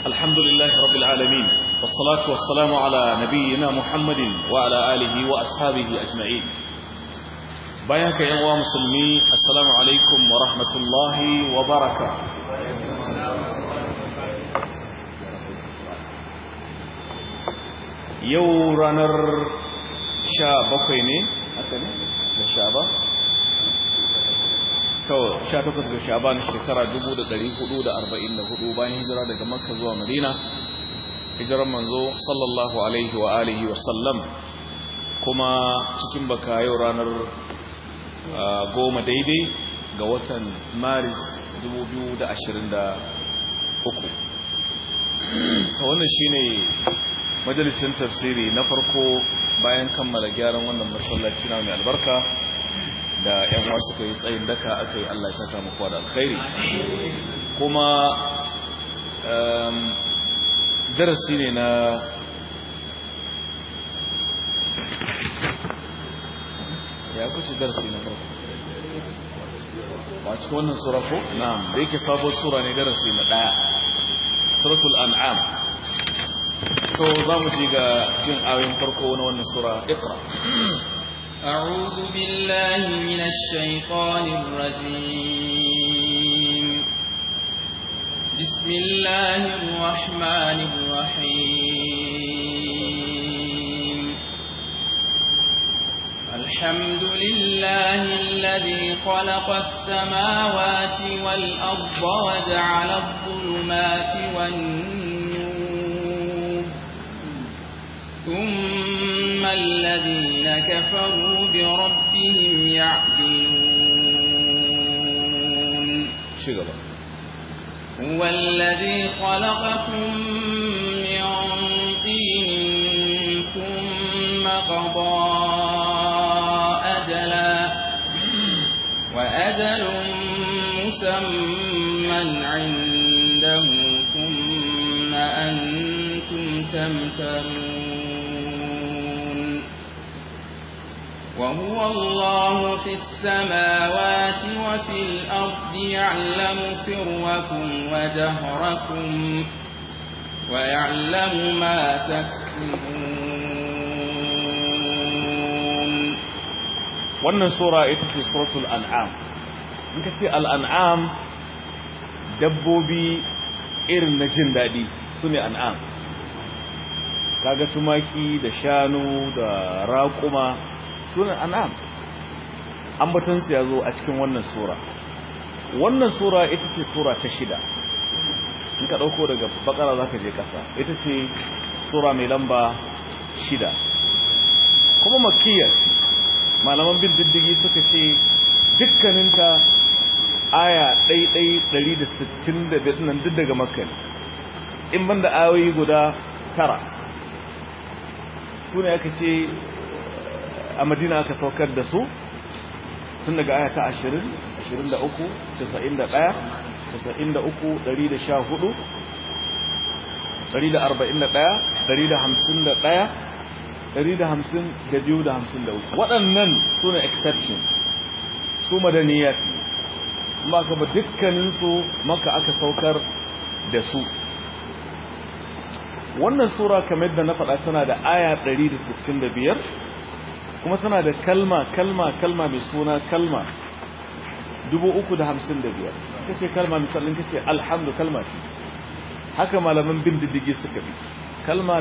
الحمد لله رب العالمين والصلاة والسلام على نبينا محمد وعلى آله وأصحابه أجمعين بياك يا مسلمي السلام عليكم ورحمة الله وبركاته yau ranar sha bakwai ne haka ne da sha ba? to sha takwas ga sha ba na shekara dubu da dari hudu da arba'in da hudu bayan hijira daga makka zuwa madina hijirar manzo sallallahu alaihi wa alihi wa sallam kuma cikin baka yau ranar goma daidai ga watan maris dubu biyu da ashirin da uku ta wannan shine majalisin tafsiri na farko bayan kammala gyaran wannan masallaci na mai albarka da yan wasu suka yi tsayin daka aka yi Allah ya saka muku da alkhairi kuma darasi ne na ya kuce darasi na farko a cikin wannan sura ko na'am da yake sabon sura ne darasi na daya suratul an'am to za mu ji ga jin ayoyin farko na wannan sura iqra أعوذ بالله من الشيطان الرجيم بسم الله الرحمن الرحيم الحمد لله الذي خلق السماوات والأرض وجعل الظلمات والنور ثم الذين كفروا بربهم يعدلون شغل هو الذي خلقكم من طين ثم قضى أجلا وأجل مسمى عنده ثم أنتم تمترون وهو الله في السماوات وفي الأرض يعلم سركم وجهركم ويعلم ما تكسبون wannan sura ita ce suratul an'am in ka ce al'an'am dabbobi irin na jin daɗi su ne an'am kaga tumaki da shanu da raƙuma sunan an'am ambatansu ya zo a cikin wannan sura wannan sura ita ce sura ta shida in ka ɗauko daga bakara za ka je ƙasa ita ce sura mai lamba shida kuma makiyar ce malaman bin diddigi suka ce dukkaninta aya ɗaiɗai 165 nan duk daga makka in banda ayoyi guda tara su ne aka ce a madina aka saukar da su tun daga aya ta 20 23 91 93 114 141 waɗannan su ne exception su madaniyat ba ka ba dukkaninsu maka aka saukar da su wannan sura kamar da na faɗa tana da aya 165 kuma tana da kalma kalma kalma mai suna kalma 355 kace kalma misalin kace alhamdu kalma ce haka malaman bin diddigi suka bi kalma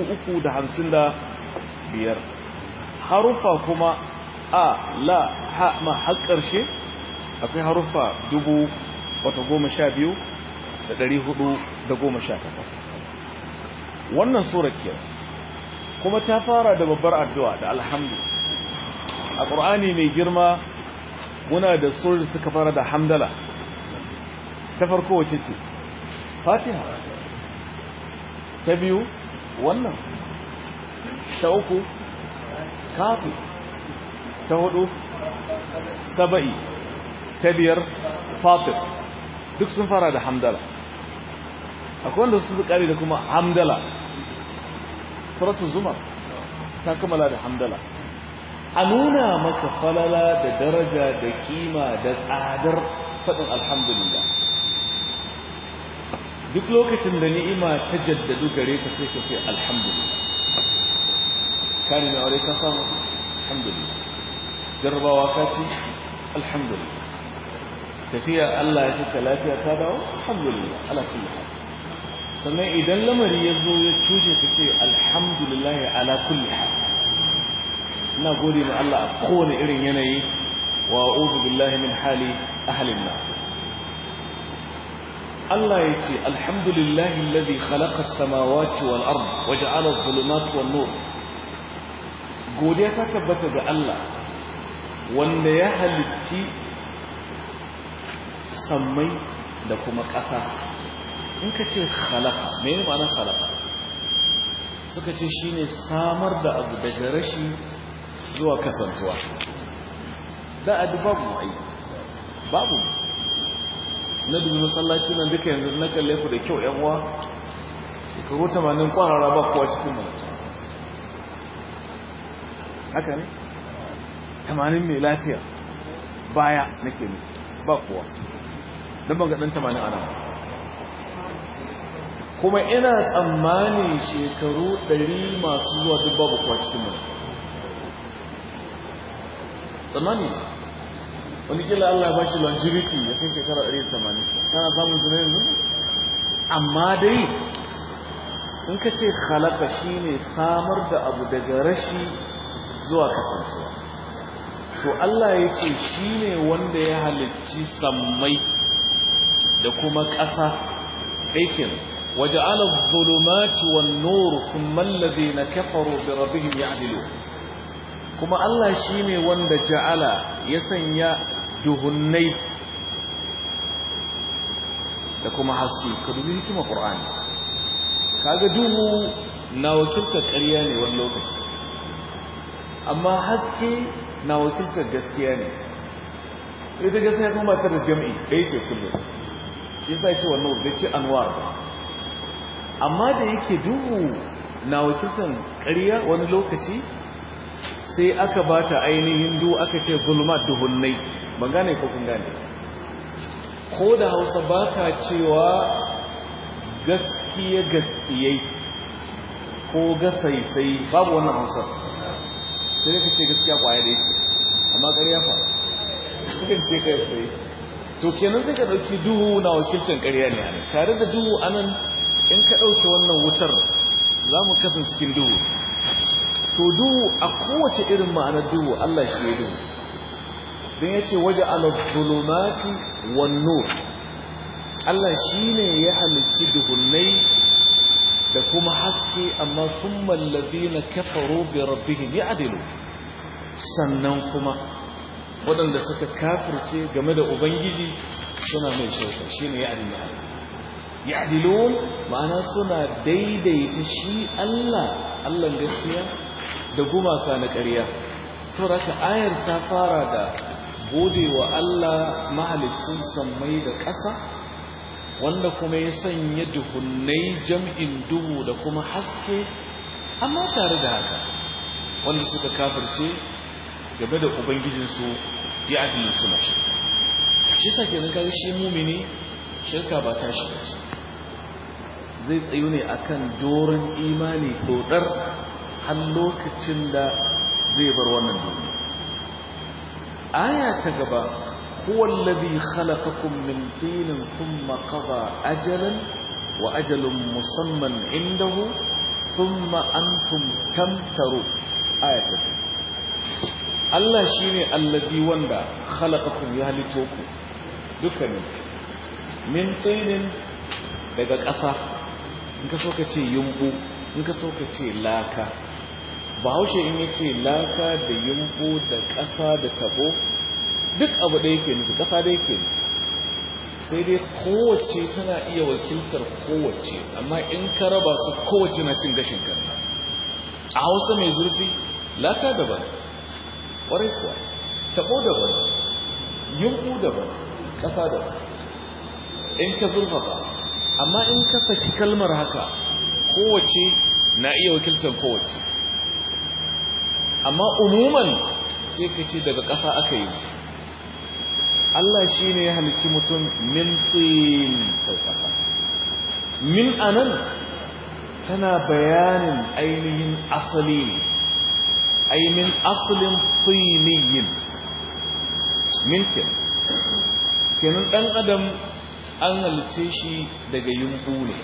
355 harufa kuma a la ha ma har ƙarshe akwai harufa dubu wata goma sha biyu da ɗari hudu da goma sha takwas wannan surar kiyar kuma ta fara da babbar addu'a da alhamdu a ƙur'ani mai girma muna da surar suka fara da hamdala ta farko wace ce fatiha ta biyu wannan ta uku kafi ta hudu saba'i ta biyar fatir duk sun fara da hamdala akwai wanda su kare da kuma hamdala suratul zumar ta kammala da hamdala a nuna maka falala da daraja da kima da tsadar faɗin alhamdulillah duk lokacin da ni'ima ta jaddadu gare ka sai ka ce alhamdulillah kani mai aure ka samu alhamdulillah jarrabawa ka ce alhamdulillah tafiya Allah ya fika lafiya ta dawo alhamdulillah ala kulli hal sannan idan lamari ya zo ya cuje ka ce alhamdulillah ala kulli hal ina gode ma Allah a kowane irin yanayi wa a'udhu billahi min hali ahli an Allah ya ce alhamdulillahi alladhi khalaqa as-samawati wal ard wa ja'ala adh-dhulumati wan nur godiya ta tabbata ga Allah wanda ya halitti sammai da kuma ƙasa in ka ce khalaqa mene ma'anar khalaqa suka ce shine samar da abu daga rashi zuwa kasantuwa da adu babu ai babu na dubi masallaci nan duka yanzu na kalle ku da kyau yan uwa ka go 80 kwarara ba kowa cikin mu haka ne 80 mai lafiya baya nake ne ba kowa dan ban ga dan 80 ana kuma ina tsammani shekaru 100 masu zuwa duk babu kowa cikin mu tsammani wani kila Allah ba shi longevity ya kai shekara 180 kana samun su yanzu amma dai in ka ce halaka shi ne samar da abu daga rashi zuwa kasancewa to Allah ya ce shi ne wanda ya halicci sammai da kuma ƙasa aikin waje ala zulumati wan nur kuma allazi na kafaru bi rabbihim ya'dilu kuma Allah shi ne wanda ja'ala ya sanya duhunnai da kuma haske ka dubi hikima Qur'ani kaga duhu na wakiltar ƙarya ne wani lokaci amma haske na wakiltar gaskiya ne ita gaskiya kuma ba ta da jam'i ɗaya ce kullum shi sai ce wannan bai ce anwar amma da yake duhu na wakiltar ƙarya wani lokaci sai aka bata ainihin du aka ce zulmat duhunnai ban gane ko kun gane ko da hausa ba ka cewa gaskiya gaskiyai ko gasaisai babu wannan hausa sai ka ce gaskiya kwaya da ce amma ƙarya fa sukan ce kai sai to kenan sai ka ɗauki duhu na wakilcin ƙarya ne anan tare da duhu anan in ka ɗauki wannan wutar za mu kasance cikin duhu to duhu a kowace irin ma'anar duhu Allah shi ya duhu don ya ce waje al-zulumati wan nur Allah shi ne ya halicci duhunnai da kuma haske amma sun mallazi na kafaro bi rabbihim ya adilu sannan kuma waɗanda suka kafirce game da ubangiji suna mai shauka shi ne ya adilu ya adilun ma'ana suna daidaita shi Allah Allah gaskiya da gumaka na ƙarya sauraka ayar ta fara da gode wa Allah mahalicin sammai da ƙasa wanda kuma ya sanya duhunnai jam'in duhu da kuma haske amma tare da haka wanda suka kafirce game da ubangijinsu ya adilin suna shirka shi sa ke zaka shi mumini shirka ba ta shi bace zai tsayu ne akan doron imani dodar har lokacin da zai bar wannan duniya aya ta gaba huwa alladhi khalaqakum min tinin thumma qada ajalan wa ajalun musamman indahu thumma antum tamtaru aya ta Allah shine alladhi wanda khalaqakum ya halito ku dukkanin min tinin daga ƙasa in ka so ka ce yumbu in ka so ka ce laka bahaushe in ya ce laka da yumbu da ƙasa da tabo duk abu da yake nufi ƙasa da yake nufi sai dai kowace tana iya wakiltar kowace amma in ka raba su kowace na cin gashin kanta a hausa mai zurfi laka daban ƙwarai kuwa tabo daban yumbu daban ƙasa daban in ka zurfafa amma in ka saki kalmar haka kowace na iya wakiltar kowace amma umuman sai ka ce daga ƙasa aka yi Allah shi ne ya halici mutum min tsin kai ƙasa min anan tana bayanin ainihin asali ne ay min aslin tiniyin min kenan kenan dan adam an halice shi daga yumbu ne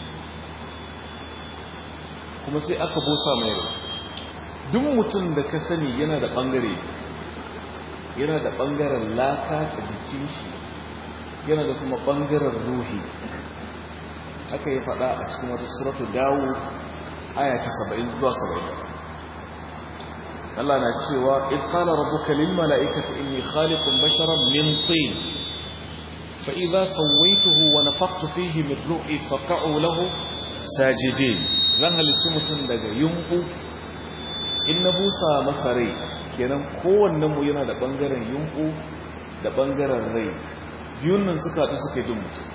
kuma sai aka bosa mai rai duk mutum da ka sani yana da bangare yana da bangaren laka a jikin shi yana da kuma bangaren ruhi aka yi fada a cikin wata suratu dawo aya ta 70 zuwa 70 Allah na cewa in qala rabbuka lil mala'ikati inni khaliqun basharan min tin fa idza sawaituhu wa nafakhtu fihi min ruhi faq'u lahu sajidin zan halitta mutum daga yunku in na busa masa rai kenan kowannen mu yana da bangaren yunku da bangaren rai biyun nan suka haɗu suka yi duk mutum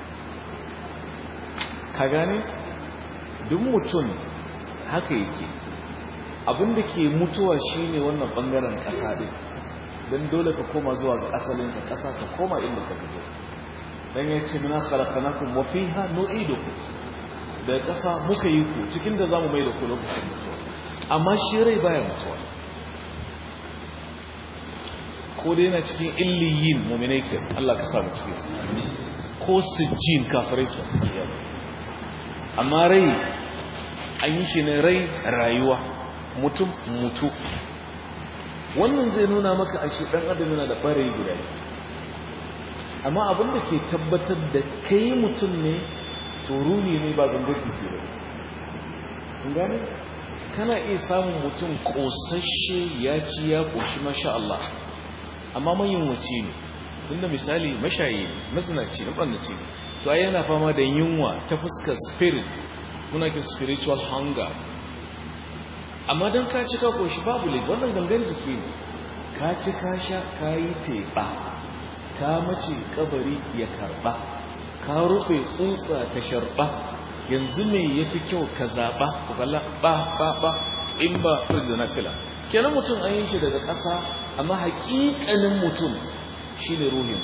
ka gane duk mutum haka yake abinda ke mutuwa shine wannan bangaren ƙasa ɗin don dole ka koma zuwa ga asalin ka ƙasa ka koma inda ka fito dan ya ce muna khalaqnakum wa fiha nu'idukum da ƙasa muka yi ku cikin da zamu mai da ku lokacin mutuwa amma shi rai baya mutuwa ko dai yana cikin illiyin mu'minai ke Allah ka sa mu cikin su ko sijjin kafirai ke amma rai an yi shi ne rai rayuwa mutum mutu wannan zai nuna maka ashe dan adam yana da barayi guda amma abin da ke tabbatar da kai mutum ne to ruhi ne ba gangar jiki ba kun gane kana iya samun mutum kosashe ya ci ya koshi masha Allah amma manyan wace ne tunda misali mashayi masanaci na ɓannaci to ai yana fama da yunwa ta fuskar spirit muna ke spiritual hunger amma don ka ci ka koshi babu laifi wannan gangan jiki ne ka ci ka sha ka yi teɓa ka mace kabari ya karɓa ka rufe tsutsa ta sharɓa yanzu me ya fi kyau ka zaɓa ku kalla ba ba ba in ba da nafila kenan mutum an yi shi daga ƙasa amma haƙiƙanin mutum shi ne ruhin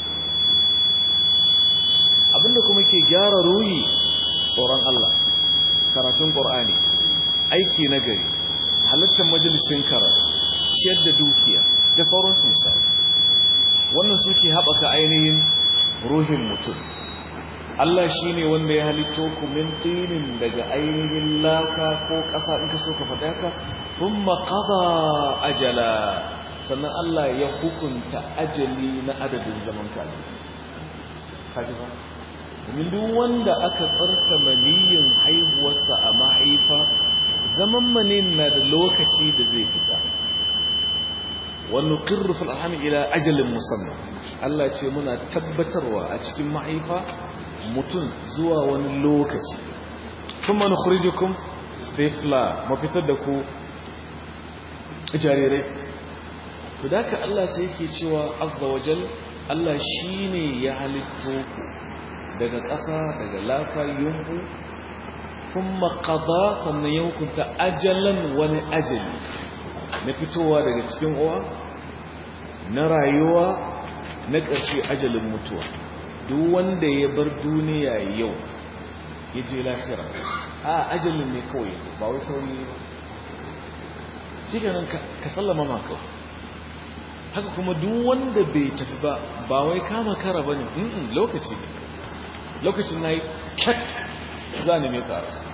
abinda kuma ke gyara ruhi tsoron Allah karatun ƙor'ani aiki na gari halittar majalisin karatu ciyar da dukiya da sauransu misali wannan suke haɓaka ainihin ruhin mutum Allah shi ne wanda ya halitto ku min tinin daga ainihin laka ko ƙasa in ka so ka faɗa ka sun maƙaba ajala sannan Allah ya hukunta ajali na adadin zaman kaji kaji ba domin duk wanda aka tsarta maniyin haihuwarsa a mahaifa zaman manin na da lokaci da zai fita wani ƙirrufin alhami ila ajalin musamman Allah ce muna tabbatarwa a cikin mahaifa mutum zuwa wani lokaci kuma na kurijukum fifla mafitar da ku jarirai to da ka Allah sai yake cewa azza wajal Allah shi ne ya halitto ku daga ƙasa daga laka yunku sun makada sannan ya hukunta ajalan wani ajali na fitowa daga cikin uwa na rayuwa na ƙarshe ajalin mutuwa duk wanda ya bar duniya yau ya je lafira a ajalin ne kawai ba wai sauri ba shi ganin ka sallama ma kawai haka kuma duk wanda bai tafi ba ba wai kama kara ba ne lokaci ne lokacin na yi kyak za ne mai karasa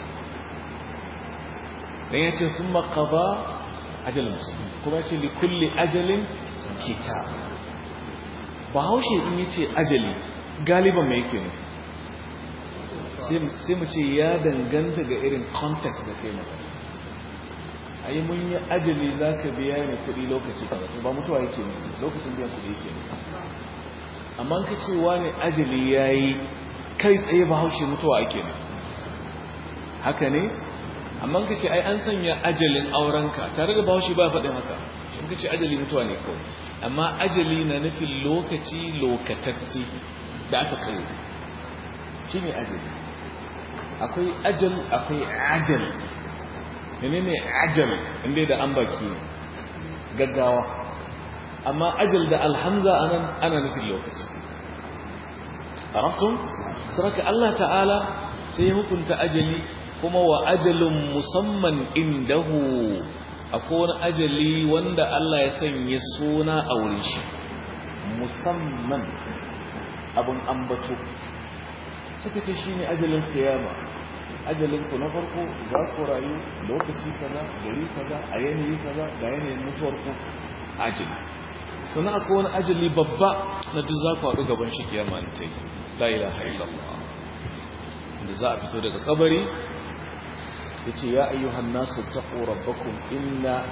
don ya ce sun makaba ajalin musulmi kuma ya ce likulli ajalin kita ba haushe in yi ce ajali galiban mai yake nufi sai mu ce ya danganta ga irin context da kai magana a yi mun yi ajali za ka biya ne kudi lokaci ba ba mutuwa yake nufi lokacin biyan kudi yake nufi amma ka ce wani ajali ya yi kai tsaye ba haushe mutuwa ake nufi haka ne amma ka ce ai an sanya ajalin aurenka tare da bahaushe ba faɗin haka shi ka ce ajali mutuwa ne kawai amma ajali na nufin lokaci lokatatti da aka kai shi ne ajali akwai ajal akwai ajal ne ne ajal inda da an baki gaggawa amma ajal da alhamza anan ana nufin lokaci arafin saraka Allah ta'ala sai ya hukunta ajali kuma wa ajalun musamman indahu akwai wani ajali wanda Allah ya sanya suna a wurin shi musamman abin ambato suka ce shi ne ajalin kiyama ajalinku na farko za ku rayu lokaci kaza gari kaza a yanayi kaza ga yanayin mutuwarku ajali sannan akwai wani ajali babba na duk za ku haɗu gaban shi kiyama ta yi la ilaha illallah da za a fito daga kabari ya ce ya ayyuhan nasu taƙo rabbakun inna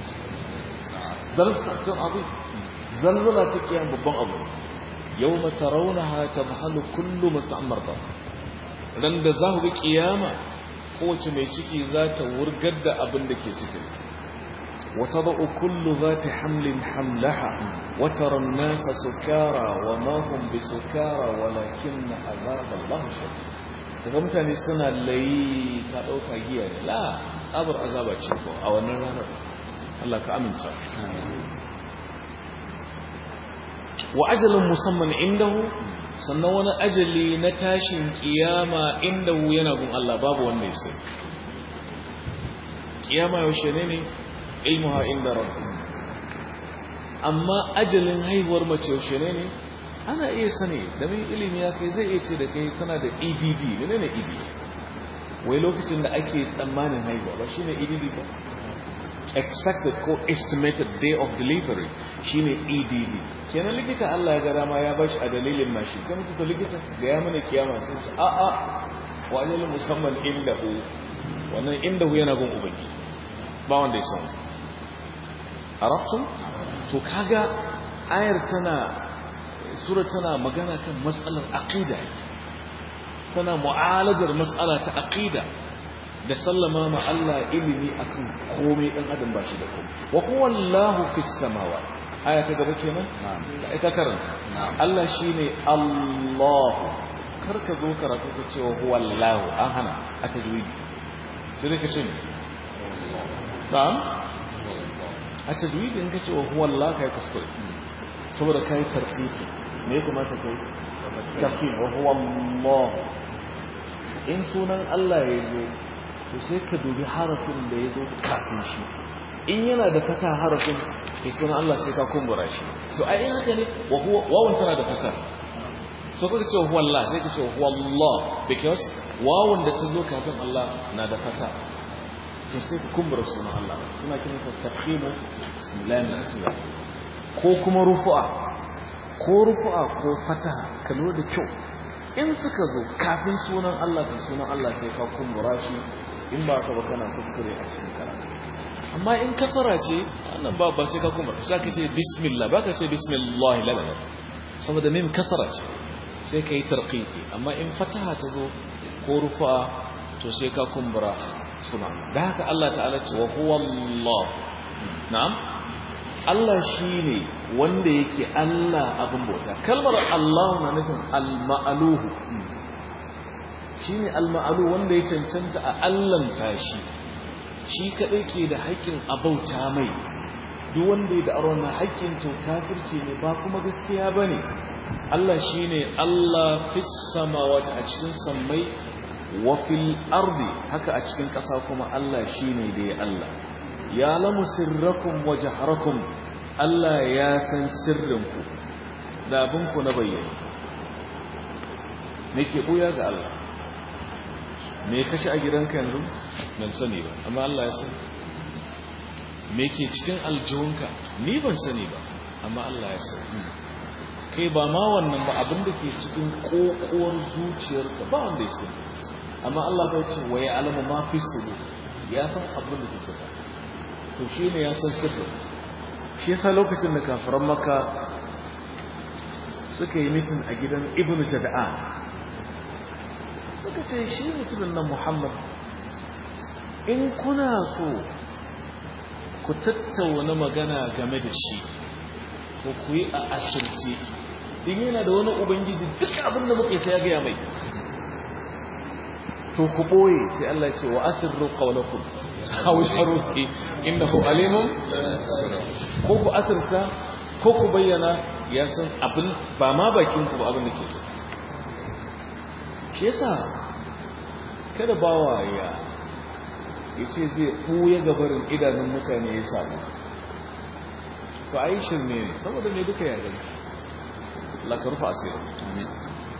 zalzatun abu zalzala ta kiyama babban abu yau mata raunaha ta mahalu kullum mutu'ammar ba ran da za ku ga kiyama kowace mai ciki za ta wurgar da abin da ke cikin wata ba'u kullu za ta hamlin hamlaha wata rannasa sukara wa mahun bi sukara walakin na azabar lahushe daga mutane suna layi ka ɗauka giya ne la tsabar azaba ce ko a wannan ranar Allah ka aminta wa ajalin musamman indahu sannan wani ajali na tashin kiyama inda hu yana gun Allah babu wanda ya sai kiyama yaushe ne ne ilmuha inda rabbi amma ajalin haihuwar mace yaushe ne ne ana iya sani da mai ilimi ya kai zai iya ce da kai kana da EDD ne ne EDD wai lokacin da ake tsammanin haihuwa ba shine EDD ba expected ko estimated day of delivery shine EDD kenan likita Allah ya ga dama ya bashi a dalilin mashi sai mutu likita ga ya mana kiyama sun ce a a wa ajal musamman indahu wannan indahu yana gun ubangi ba wanda ya san arabtum to kaga ayar tana sura tana magana kan matsalar aqida tana mu'alajar matsala ta aqida da sallama ma Allah ilimi akan komai dan adam ba shi da komai wa huwa Allahu fis samawat aya ta gaba kenan na'am ka karanta Allah shine Allah karka zo karatu ka cewa huwa Allahu an hana a tajwidi sai dai ka ce na'am a tajwidi in ka ce wa huwa Allah kai kuskure saboda kai tarfifi me ya kamata kai tarfif wa huwa Allah in sunan Allah ya zo to sai ka dubi harafin da ya zo kafin shi in yana da fata harafin to sunan Allah sai ka kumbura shi to ai in haka ne wa huwa wawan tana da fata so kuka ce huwa Allah sai ka ce huwa Allah because wawan da ta zo kafin Allah na da fata to sai ka kumbura sunan Allah suna kiransa tafhimu bismillah ko kuma rufu'a ko rufu'a ko fataha ka lura da kyau in suka zo kafin sunan Allah da sunan Allah sai ka kumbura shi in ba ka ba kana kuskure a cikin karatu amma in kasara ce wannan ba ba sai ka kumbura sai ka ce bismillah ba ka ce bismillah la la saboda mim kasara ce sai ka yi tarqiqi amma in fataha ta zo ko rufu'a to sai ka kumbura sunan da haka Allah ta'ala ce wa huwa Allah na'am Allah shi ne wanda yake Allah abin bauta kalmar Allah na nufin al-ma'aluhu shi ne al-ma'alu wanda ya cancanta a allanta shi shi kaɗai ke da haƙƙin a bauta mai duk wanda ya da'ar wannan haƙƙin to kafirce ne ba kuma gaskiya ba ne Allah shi ne Allah fis samawati a cikin sammai wa fil ardi haka a cikin ƙasa kuma Allah shi ne da ya Allah ya lamu sirrakum wa jaharakum Allah ya san sirrinku da abinku na bayyana me ke buya ga Allah me kashi a gidanka yanzu ban sani ba amma Allah ya sani me ke cikin aljihunka ni ban sani ba amma Allah ya sani kai ba ma wannan ba abin da ke cikin kokowar zuciyarka ba wanda ya sani amma Allah bai ce wa ya alamu ma fi sudu ya san abin da ke cikin to shi ne ya san sirri shi yasa lokacin da kafiran maka suka yi mitin a gidan ibnu jada'an suka ce shi mutumin nan muhammad in kuna so ku tattauna magana game da shi ko ku yi a asirce in yana da wani ubangiji duk abin da muke sai ya gaya mai to ku ɓoye sai Allah ce wa asirru qawlakum aw sharuhi innahu alimun ko ku asirta ko ku bayyana ya san abin ba ma bakin ku ba abin da ke shi yasa kada bawa ya yace zai buya gabarin idanun mutane ya samu to ai shirme ne saboda ne duka ya gani la karfa asiri amin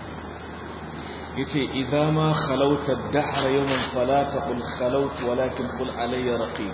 yace idza ma khalawta ad-dahr yawman fala taqul khalawt walakin qul alayya raqib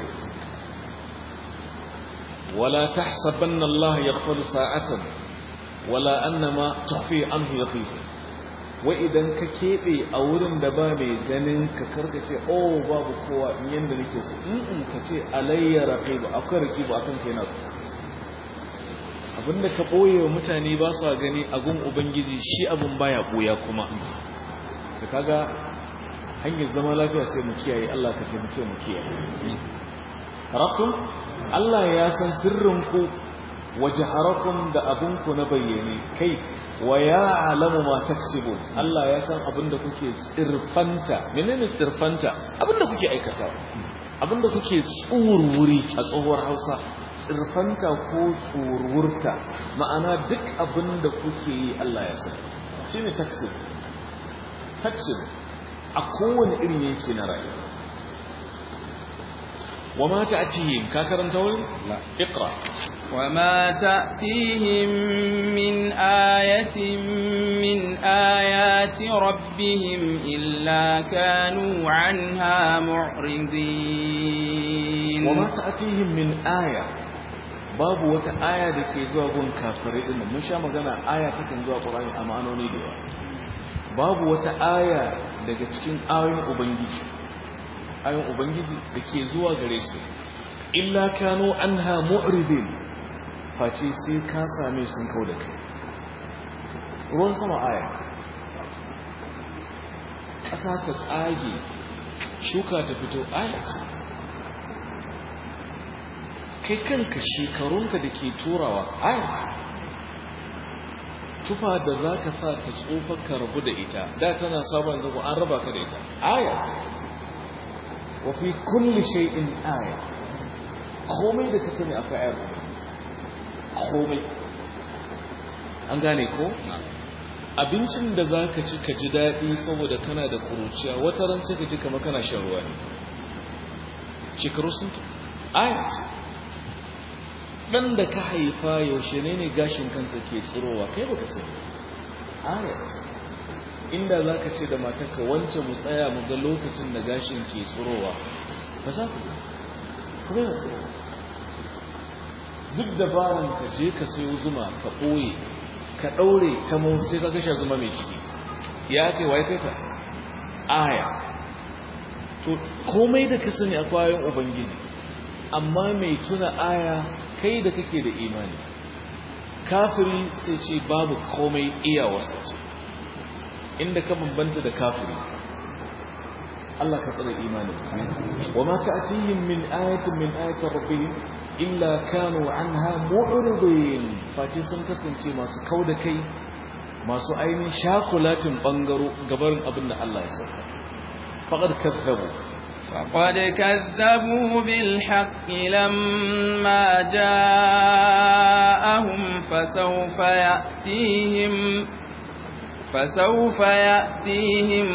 ولا تحسبن الله يغفل ساعة ولا أنما تخفي عنه يطيف وإذا ككيبي أورن دبابي جنن ككركة أو باب قوة مين دنيكس إن كتي علي رقيب أكر رقيب أكن كينات abinda ka ɓoye wa mutane ba su gani agun ubangiji shi abin baya ɓoya kuma da kaga hanyar zama lafiya sai mu kiyaye Allah ka taimake mu kiyaye harakun Allah ya san sirrinku wa jaharakum da abinku na bayyane kai wa ya alamu ma taksibun Allah ya san abinda kuke tsirfanta menene tsirfanta abinda kuke aikata abinda kuke tsurwuri a tsohuwar Hausa tsirfanta ko tsurwurta ma'ana duk abinda kuke yi Allah ya san shine taksib taksib a kowane irin yake na rayuwa وما تأتيهم كاكرا تقول لا اقرأ وما تأتيهم من آية من آيات ربهم إلا كانوا عنها معرضين وما تأتيهم من آية باب وتآية لكي زوا قول كافرين إنه مش مغانا آية تكن زوا قرآن أمانوني ديوا باب وتآية لكي تكين آية أبنجي ayon ubangiji da ke zuwa gare su illa kano an ha mu'ridin face sai ka same sun kau da kai ruwan sama aya ƙasa ta tsage shuka ta fito aya ce kai kanka shekarunka da ke turawa aya ce tufa da za ka sa ta tsofa ka rabu da ita da tana sabon zago an raba ka da ita aya ce wafi kulli shay'in aya komai da ka sani akwai ayar komai an gane ko abincin da za ka ci ka ji daɗi saboda kana da kuruciya wata ran sai ka ji kama kana shan ruwa ne shekaru sun ta aya ce ɗan da ka haifa yaushe ne ne gashin kansa ke tsirowa kai ba ka sani aya ce inda za ka ce da matarka wance mu tsaya mu ga lokacin da gashin ke tsirowa ba za ku kuma yana tsirowa duk dabaran ka je ka sayo zuma ka ɓoye ka ɗaure ta mau sai ka gasha zuma mai ciki ya kai wa kai ta aya to komai da ka sani a kwayoyin ubangiji amma mai tuna aya kai da kake da imani kafiri sai ce babu komai iyawarsa ce inda ka bambanta da kafiri Allah ka tsare imanin wa ma ta'tihim min ayatin min ayati rabbihim illa kanu anha mu'ridin face sun kasance masu kauda kai masu ainihin shakulatin bangaro gabarin abin da Allah ya saka faqad kazzabu فقد كذبوا بالحق لما جاءهم فسوف يأتيهم فسوف يأتيهم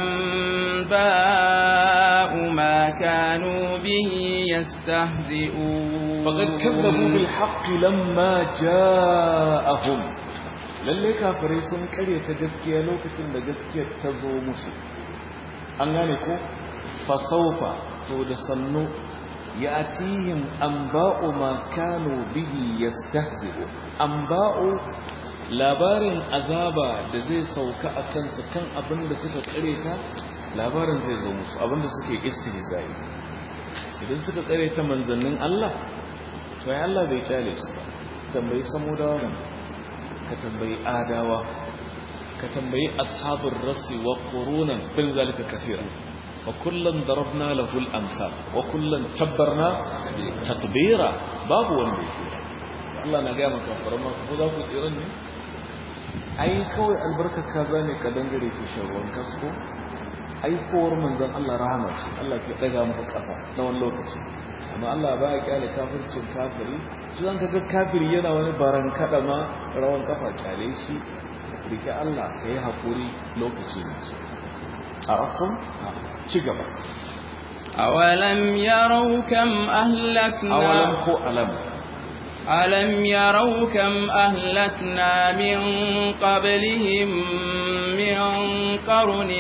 أنباء ما كانوا به يستهزئون فقد كذبوا بالحق لما جاءهم lalle kafirai sun kare ta gaskiya lokacin da gaskiyar ta zo musu an gane ko fasaufa to da sannu yatihim anba'u ma kanu bihi yastahzi'u anba'u labarin azaba da zai sauka a kansu kan abin da suka kare ta labarin zai zo musu abin da suke istihzai idan suka kare ta manzannin Allah to ai Allah bai kyale su ba tambayi samudawa ne ka tambayi adawa ka tambayi ashabul rasi wa qurunan bin zalika kaseeran wa kullan darabna lahu al-amsal wa kullan tabbarna tatbira babu wanda yake Allah na ga maka farma ko za ku tsiran ne ai kawai albarkar kaza ne ka dangare ke shan ruwan kasko ai kowar manzon Allah rahama ce Allah ke daga muku kafa na wani lokaci amma Allah baya kyale kafircin kafiri shi zan kaga kafiri yana wani baran kada ma rawan kafa kyale shi rike Allah ka yi hakuri lokaci ne araftum ci gaba أولم يروا كم أهلكنا awalan ko alam ألم يروا كم أهلكنا من قبلهم من قرن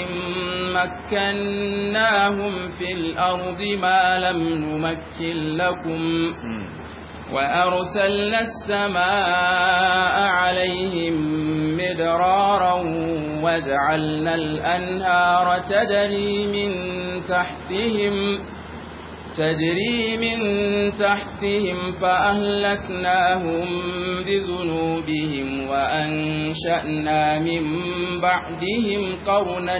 مكناهم في الأرض ما لم نمكن لكم وأرسلنا السماء عليهم مدرارا وجعلنا الأنهار تجري من تحتهم تجري من تحتهم فأهلكناهم بذنوبهم وأنشأنا من بعدهم قرنا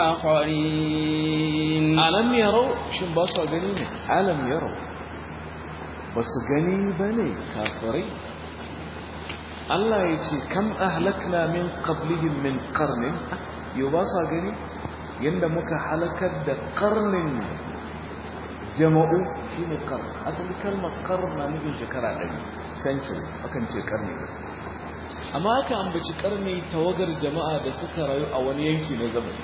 آخرين alam yarau shin ba su gani ne alam yarau ba su gani ba ne kafirai Allah ya ce kam ahlakna min qablihim min qarnin yau ba su gani yanda muka halakar da qarnin jama'u shine qarn asali kalmar qarn na nufin shekara ɗari century akan ce karni amma aka ambaci karni tawagar jama'a da suka rayu a wani yanki na zamani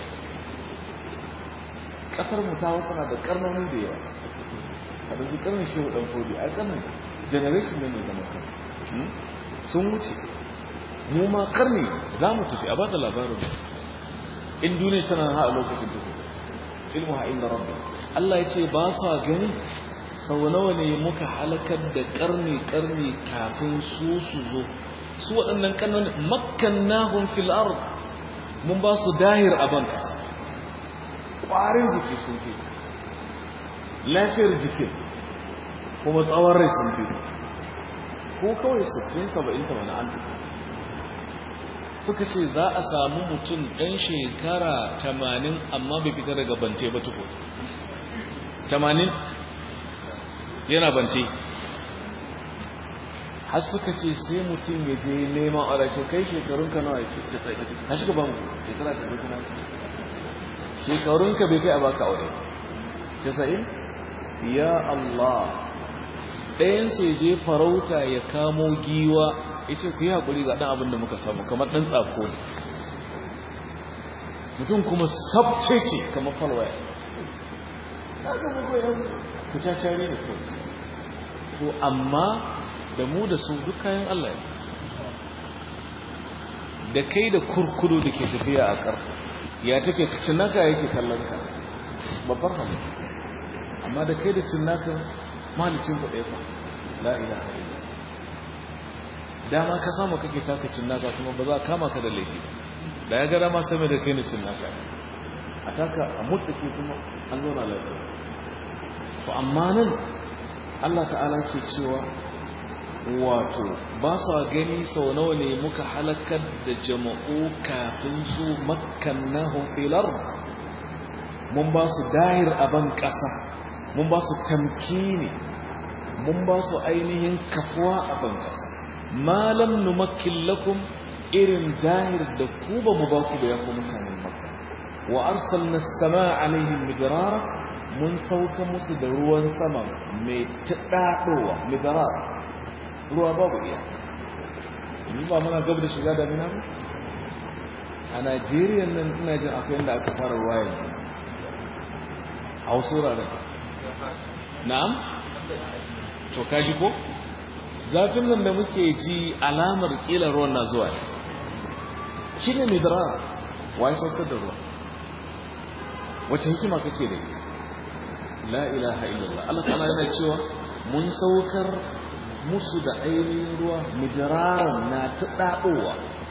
kasar mu ta wasu na da karnoni da yawa a ɗauki karnin shehu ɗan fodi a karnin generation ne mai zama kan sun wuce mu ma karni za mu tafi a ba da labarin in duniya tana ha a lokacin duhu ilmu ha inda rabbi Allah ya ce ba sa gani sau nawa ne muka halakar da karni karni kafin su su zo su waɗannan karnoni makkannahum fil ard mun ba su dahir a ban kasa ƙwarin jiki sun fi lafiyar jikin kuma tsawon rai sun fi ko kawai 60-70 an fi suka ce za a samu mutum ɗan shekara 80 amma bai fita daga bance ba tuko 80 yana bance har suka ce sai mutum ya je neman arace kai shekarunka nawa ya ce sai ka shiga ban shekara ta zai kuna shekarunka bai kai a baka aure casa'in ya Allah ɗayansu ya je farauta ya kamo giwa ya ce ku yi haƙuri ga ɗan abin da muka samu kamar ɗan tsako ne mutum kuma sabce ce kamar falwaya na ga muku yan kucacare ne kawai to amma da mu da su duk kayan Allah ne da kai da kurkudu da ke tafiya a ƙarfi ya take cinnaka yake kallon ka babbar hannu amma da kai da cinnaka malicin ku ɗaya fa la ilaha illa dama ka samu kake taka cinnaka kuma ba za a kama ka da laifi da ya ga dama same da kai ne cinnaka a taka a mutsake kuma an zauna lafiya to amma nan Allah ta'ala ke cewa wato ba sa gani sau nawa ne muka halakar da jama'u kafin su makkannahum fil ard mun ba su dahir a ban ƙasa mun ba su tamkini mun ba su ainihin kafuwa a ban ƙasa malam numakkin lakum irin dahir da ku ba mu ba ku da ya ku mutanen makka wa arsalna as-samaa alaihim midrara mun sauka musu da ruwan sama mai taɗaɗowa midrara ruwa babu iya yanzu ba muna gab da shiga damina ba a najeriya nan ina jin akwai yadda aka fara ruwa yanzu a wasu wuraren na'am to kaji ko zafin nan da muke ji alamar kila ruwan na zuwa shi ne midara wa ya saukar da ruwa wace hikima kake da ita la ilaha illallah Allah ta'ala yana cewa mun saukar musu da ainihin ruwa midiraran na ta ɗaɗowa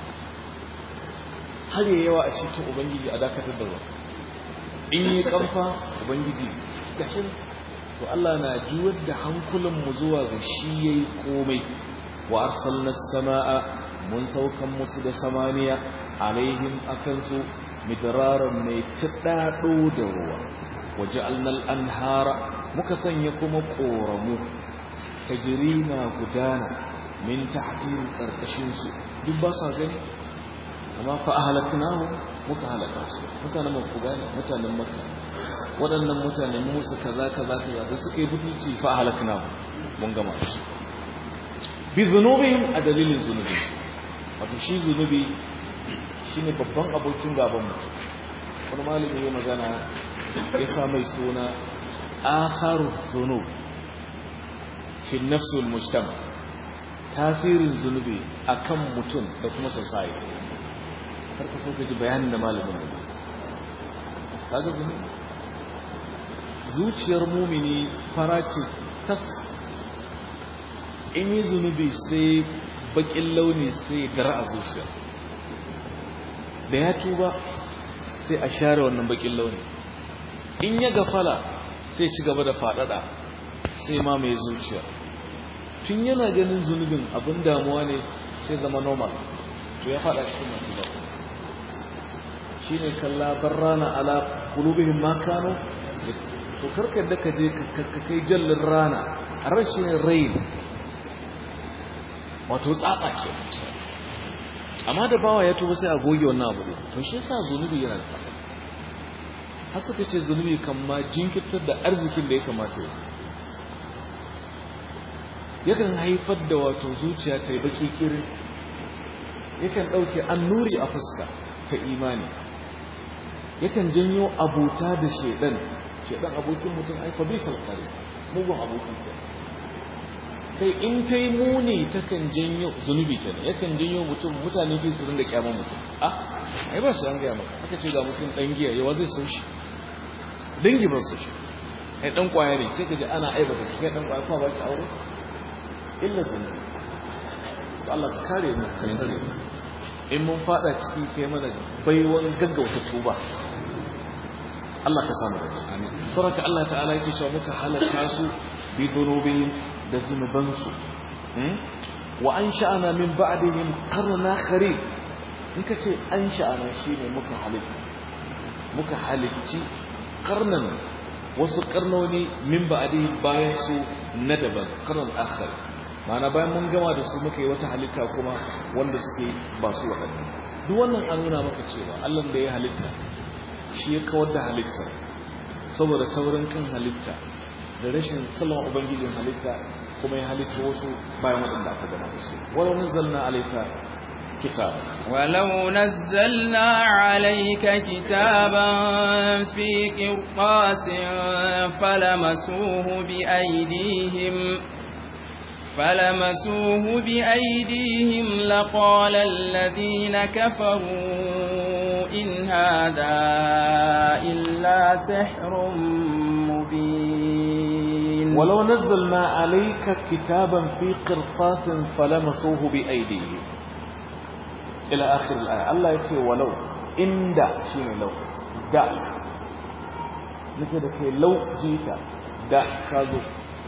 har yi yawa a cikin ubangiji a dakatar da ruwa in yi kamfa ubangiji gashin to Allah na juwar da hankulanmu zuwa ga shi ya yi komai wa arsalna sama'a mun saukan musu da samaniya alaihim akansu midiraran mai ta ɗaɗo da ruwa waje alnal anhara muka sanya kuma ƙoramu tajiri na gudana min tahtin karkashin su duk ba sa gani amma fa ahlaknahu muka halaka su mutanen makka gane mutanen makka waɗannan mutanen musu kaza kaza kaza da suka yi butulci fa ahlaknahu mun gama su bi zunubihim a dalilin zunubi wato shi zunubi shine babban abokin gaban mu wani malami ya magana ya sa mai suna akharu zunub fi nafsul mujtama tasirin zunubi akan mutum da kuma society karka so ka ji bayanin da malamin da kaga zunubi zuciyar mumini fara ce tas in yi zunubi sai bakin launi sai dara a zuciya da ya tuba sai a share wannan bakin launi in ya gafala sai ci gaba da fadada sai ma mai zuciya tun yana ganin zunubin abin damuwa ne sai zama normal to ya fada cikin masu ba shi ne kalla rana ala kulubihim ma kano to karkar da ka je ka kai jallin rana a rashin rain wato tsatsa ke amma da bawa ya tuba sai a goge wannan abu to shi yasa zunubi yana da tsada har suka ce zunubi kan ma jinkirtar da arzikin da ya kamata ya yakan haifar da wato zuciya ta yi baki kirin yakan ɗauke annuri a fuska ta imani yakan janyo abuta da shaidan shaidan abokin mutum ai fabisal qari mugun abokin ke kai in ta yi muni takan janyo zunubi kenan yakan janyo mutum mutane ke su rinda kyaman mutum a ai ba su an gaya maka aka ce ga mutum dan giya yawa zai so shi dangi ba su shi ai dan kwaya ne sai ka ji ana aibata shi kai dan kwaya kuma ba shi aure illa zunubi to Allah ka kare mu ka kare mu in mun fada ciki kai mana baiwan gaggauta tuba Allah ka samu da shi amin saboda Allah ta'ala yake cewa muka halaka su bi dhunubihim da zunubansu wa ansha'ana min ba'dihim qarna kharib in ka ce ansha'ana shine muka halitta muka halicci qarnan wasu karnoni min ba'dihim bayan su na daban qarnan akhar ma'ana bayan mun gama da su muka yi wata halitta kuma wanda suke ba su waɗannan duk wannan an nuna maka cewa Allah da ya halitta shi ya kawar da halitta saboda taurin kan halitta da rashin salon ubangijin halitta kuma ya halitta wasu bayan waɗanda aka gama da su walau nazzalna alayka kitaba ولو نزلنا عليك كتابا في قرطاس فلمسوه بأيديهم فلمسوه بأيديهم لقال الذين كفروا إن هذا إلا سحر مبين ولو نزلنا عليك كتابا في قرطاس فلمسوه بأيديهم إلى آخر الآية الله يقول ولو إن دا شيء لو دا نكده لو جيتا دا كازو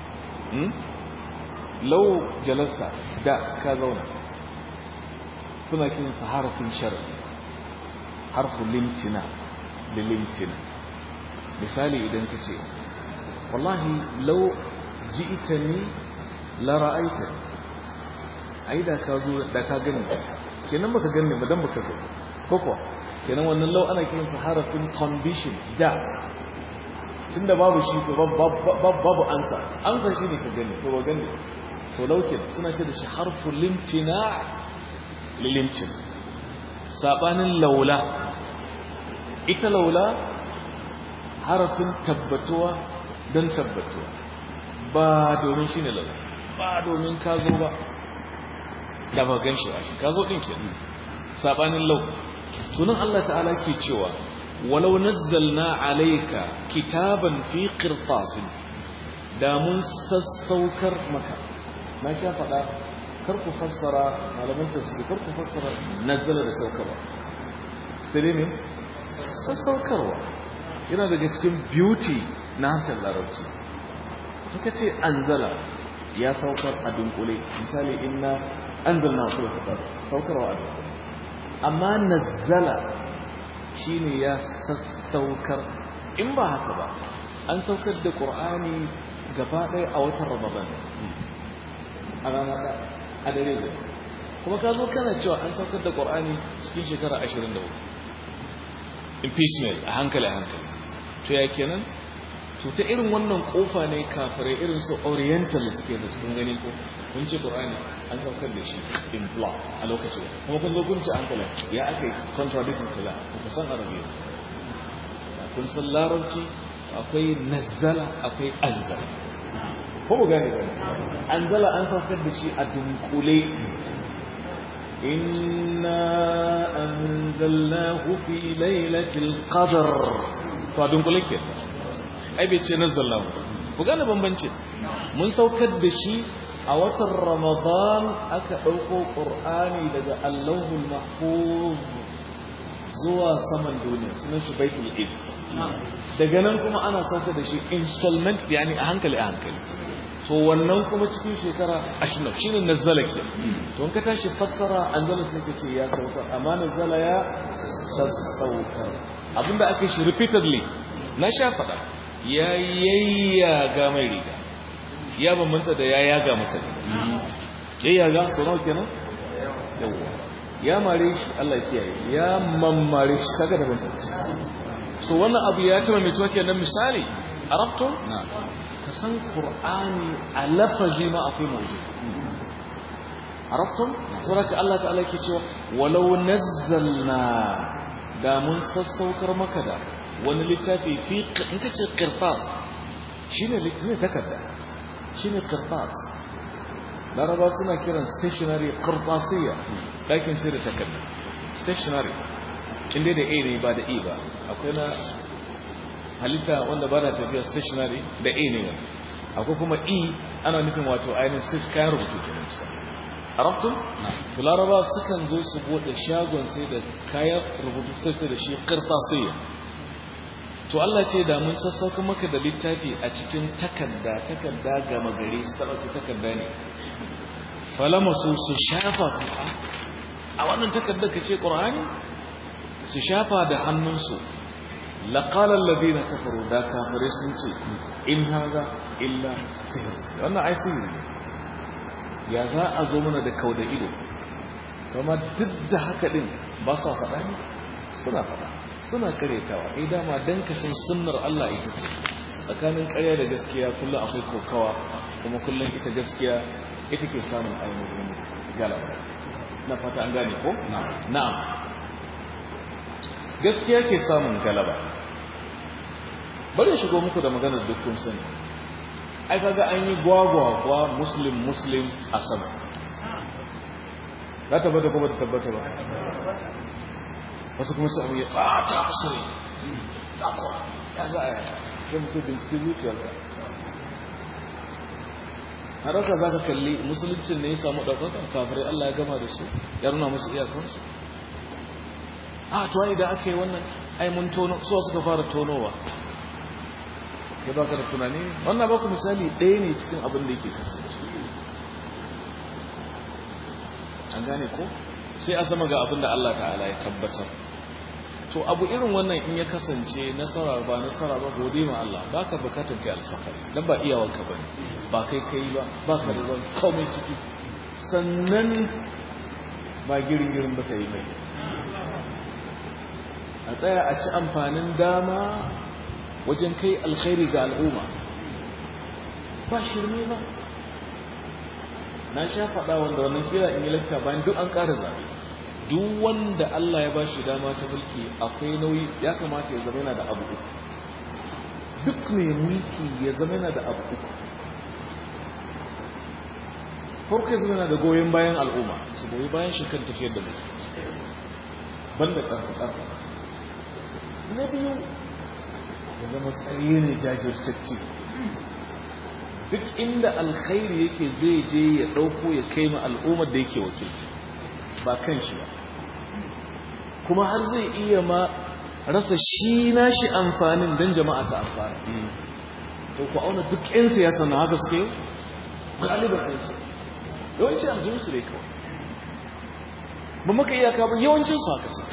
lau jalasta da ka zauna suna kinsa harafin shari harfin limtina da limtina misali idan ka ce wallahi lau ji ita ni lara'aita ai da ka zo da ka gani kenan baka gani ba dan baka gani koko kenan wannan lau ana kiransa harafin condition da tunda babu shi to babu ansa ansa shi ne ka gani to ba gani to laukin suna ce da shi harfu limtina lilimtin sabanin laula ita laula harafin tabbatuwa don tabbatuwa ba domin shi ne laula ba domin ka zo ba da ba gan shi ba shi ka zo ɗin ke sabanin lau tunan Allah ta'ala ke cewa walau nazzalna alayka kitaban fi qirtasin da mun sassaukar maka na sha faɗa kar ku fassara malaman tafsiri kar ku fassara nazzala da saukarwa sai dai ne sassaukarwa yana daga cikin beauty na harshen larabci to kace anzala ya saukar a dunkule misali inna anzalna fi kitab saukarwa a dunkule amma nazzala shine ya sassaukar in ba haka ba an saukar da qur'ani gaba ɗaya a watan ramadan a rana da a dare da kuma ka zo kana cewa an saukar da qur'ani cikin shekara 24 impeachment a hankali a hankali to ya kenan to ta irin wannan kofa ne kafirai irin su oriental suke da cikin gani ko kun ce qur'ani an saukar da shi in block a lokacin kuma kun zo kun ce hankali ya aka yi contradicting kala ku san arabiya kun san larabci akwai nazzala akwai anzala ko mu gane ba anzala an saukar da shi a dunkule inna anzalnahu fi lailatul qadr to a dunkule ke ai bai ce nazzalnahu ku gane bambancin mun saukar da shi a watan ramadan aka ɗauko ƙur'ani daga allahul mahfuz zuwa saman duniya sunan shi baitul is daga nan kuma ana sauka da shi installment yani a hankali a hankali to wannan kuma cikin shekara ashirin shi ne nazzala ke to in ka tashi fassara anzala sai ka ce ya sauka amma nazzala ya sassaukar abinda ake shi repeatedly na sha faɗa ya yayyaga mai riga ya bambanta da ya yaga masa yayyaga so nawa kenan yawwa ya mare shi Allah kiyaye ya mammare shi kaga da bambanci so wannan abu ya taba mai tuwa kenan misali arabtum ka san qur'ani a lafazi ma akwai mawdu arabtum saboda Allah ta'ala yake cewa walau nazzalna da mun sassaukar maka da wani littafi fi in kace qirtas shine littafi takarda shine qirtas laraba suna kiran stationary qirtasiyya dakin sai da takarda stationary inda da a ne ba da e ba akwai na halitta wanda ba da tafiya stationary da a ne akwai kuma e ana nufin wato ainihin sai kayan rubutu ke nufisa araftun? to laraba sukan zo su bude shagon sai da kayan rubutu sai da shi qirtasiyya to Allah ce da mun sassauka maka da littafi a cikin takarda takarda gama gari su taba su takarda ne falama su su shafa a wannan takardar ka ce ƙur'ani su shafa da hannunsu laƙalar labi na kafaru da kafirai sun ce in haza illa sihir wannan ai sihiri ne ya za a zo mana da kau da ido kama duk da haka din ba sa faɗa ne suna faɗa suna karetawa ai dama dan ka san sunnar Allah ita ce tsakanin ƙarya da gaskiya kullum akwai kokawa kuma kullum ita gaskiya ita ke samun ainihin galaba na fata an gane ko na'am gaskiya ke samun galaba bari shigo muku da maganar dukkan sani ai kaga an yi gwagwagwa muslim muslim a sama za tabbata ko ba ta tabbata ba wasu kuma su abu ya ɓata musu ne takwa ya za a yaya sai mutu bincike zuciyarka har haka za ka kalli musuluncin ne ya samu ɗaukaka kafirai Allah ya gama da su ya nuna musu iyakansu a to ai da aka yi wannan ai mun tono su suka fara tonowa ya baka da tunani wannan baku misali ɗaya ne cikin abin da yake kasance an gane ko sai a sama ga abin da Allah ta'ala ya tabbatar to abu irin wannan in ya kasance nasara ba nasara ba gode ma Allah baka bukatar kai alfahari dan ba iyawanka bane ba kai kai ba ba ka da zan komai ciki sannan ba girin girin ba yi mai a tsaya a ci amfanin dama wajen kai alkhairi ga al'umma ba shirme ba na sha faɗa wanda wannan kira in yi lakta bayan duk an ƙara zaɓe duk wanda Allah ya ba shi dama ta mulki akwai nauyi ya kamata ya zama yana da abu uku duk mai mulki ya zama yana da abu uku farko ya zama yana da goyon bayan al'umma su goyi bayan shi kan tafiyar da mulki banda ƙarfi ƙarfi na biyu ya zama tsaye ne jajirtacce duk inda alkhairi yake zai je ya ɗauko ya kai ma al'ummar da yake wakilci ba kan shi ba kuma har zai iya ma rasa shi nashi amfanin don jama'a ta amfana to ku auna duk 'yan siyasa na haka suke galiban ɗansu yawanci aljihunsu ne kawai ba maka iyaka ba yawancinsu haka su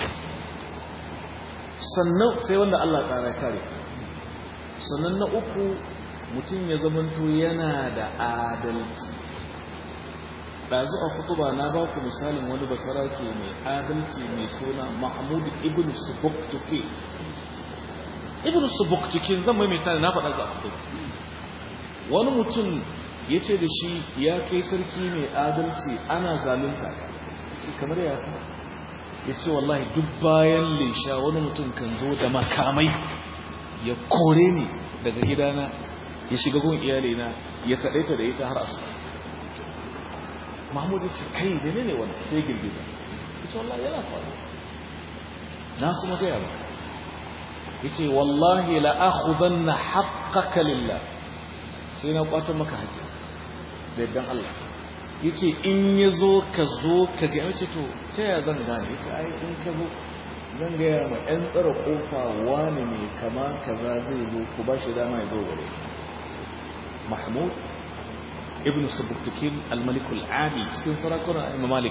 sannan sai wanda Allah ƙara kare sannan na uku mutum ya zamanto yana da adalci ɗazu a kutuba na ba ku misalin wani basarake mai adalci mai suna mahmud ibn subuktuke ibn subuktuke zan maimaita da na faɗa za su wani mutum ya ce da shi ya kai sarki mai adalci ana zalunta ce kamar ya fi ya ce wallahi duk bayan lesha wani mutum kan zo da makamai ya kore ni daga gidana ya shiga gun iyalina ya kaɗaita da ita har asu mahmud ya ce kai da ne wani sai girgiza ya ce wallahi yana faru na kuma gaya ba ya ce wallahi la'akudan na haƙƙaƙa lillah sai na ƙwatar maka haƙƙi da yaddan Allah ya ce in ya zo ka zo ka ga yace to ta yaya zan gane ya ce ai in ka zo zan gaya ma 'yan tsara ƙofa wani mai kama kaza zai zo ku ba shi dama ya zo gare mahmud ibn subuktukin almalikul abi cikin sarakuna imam malik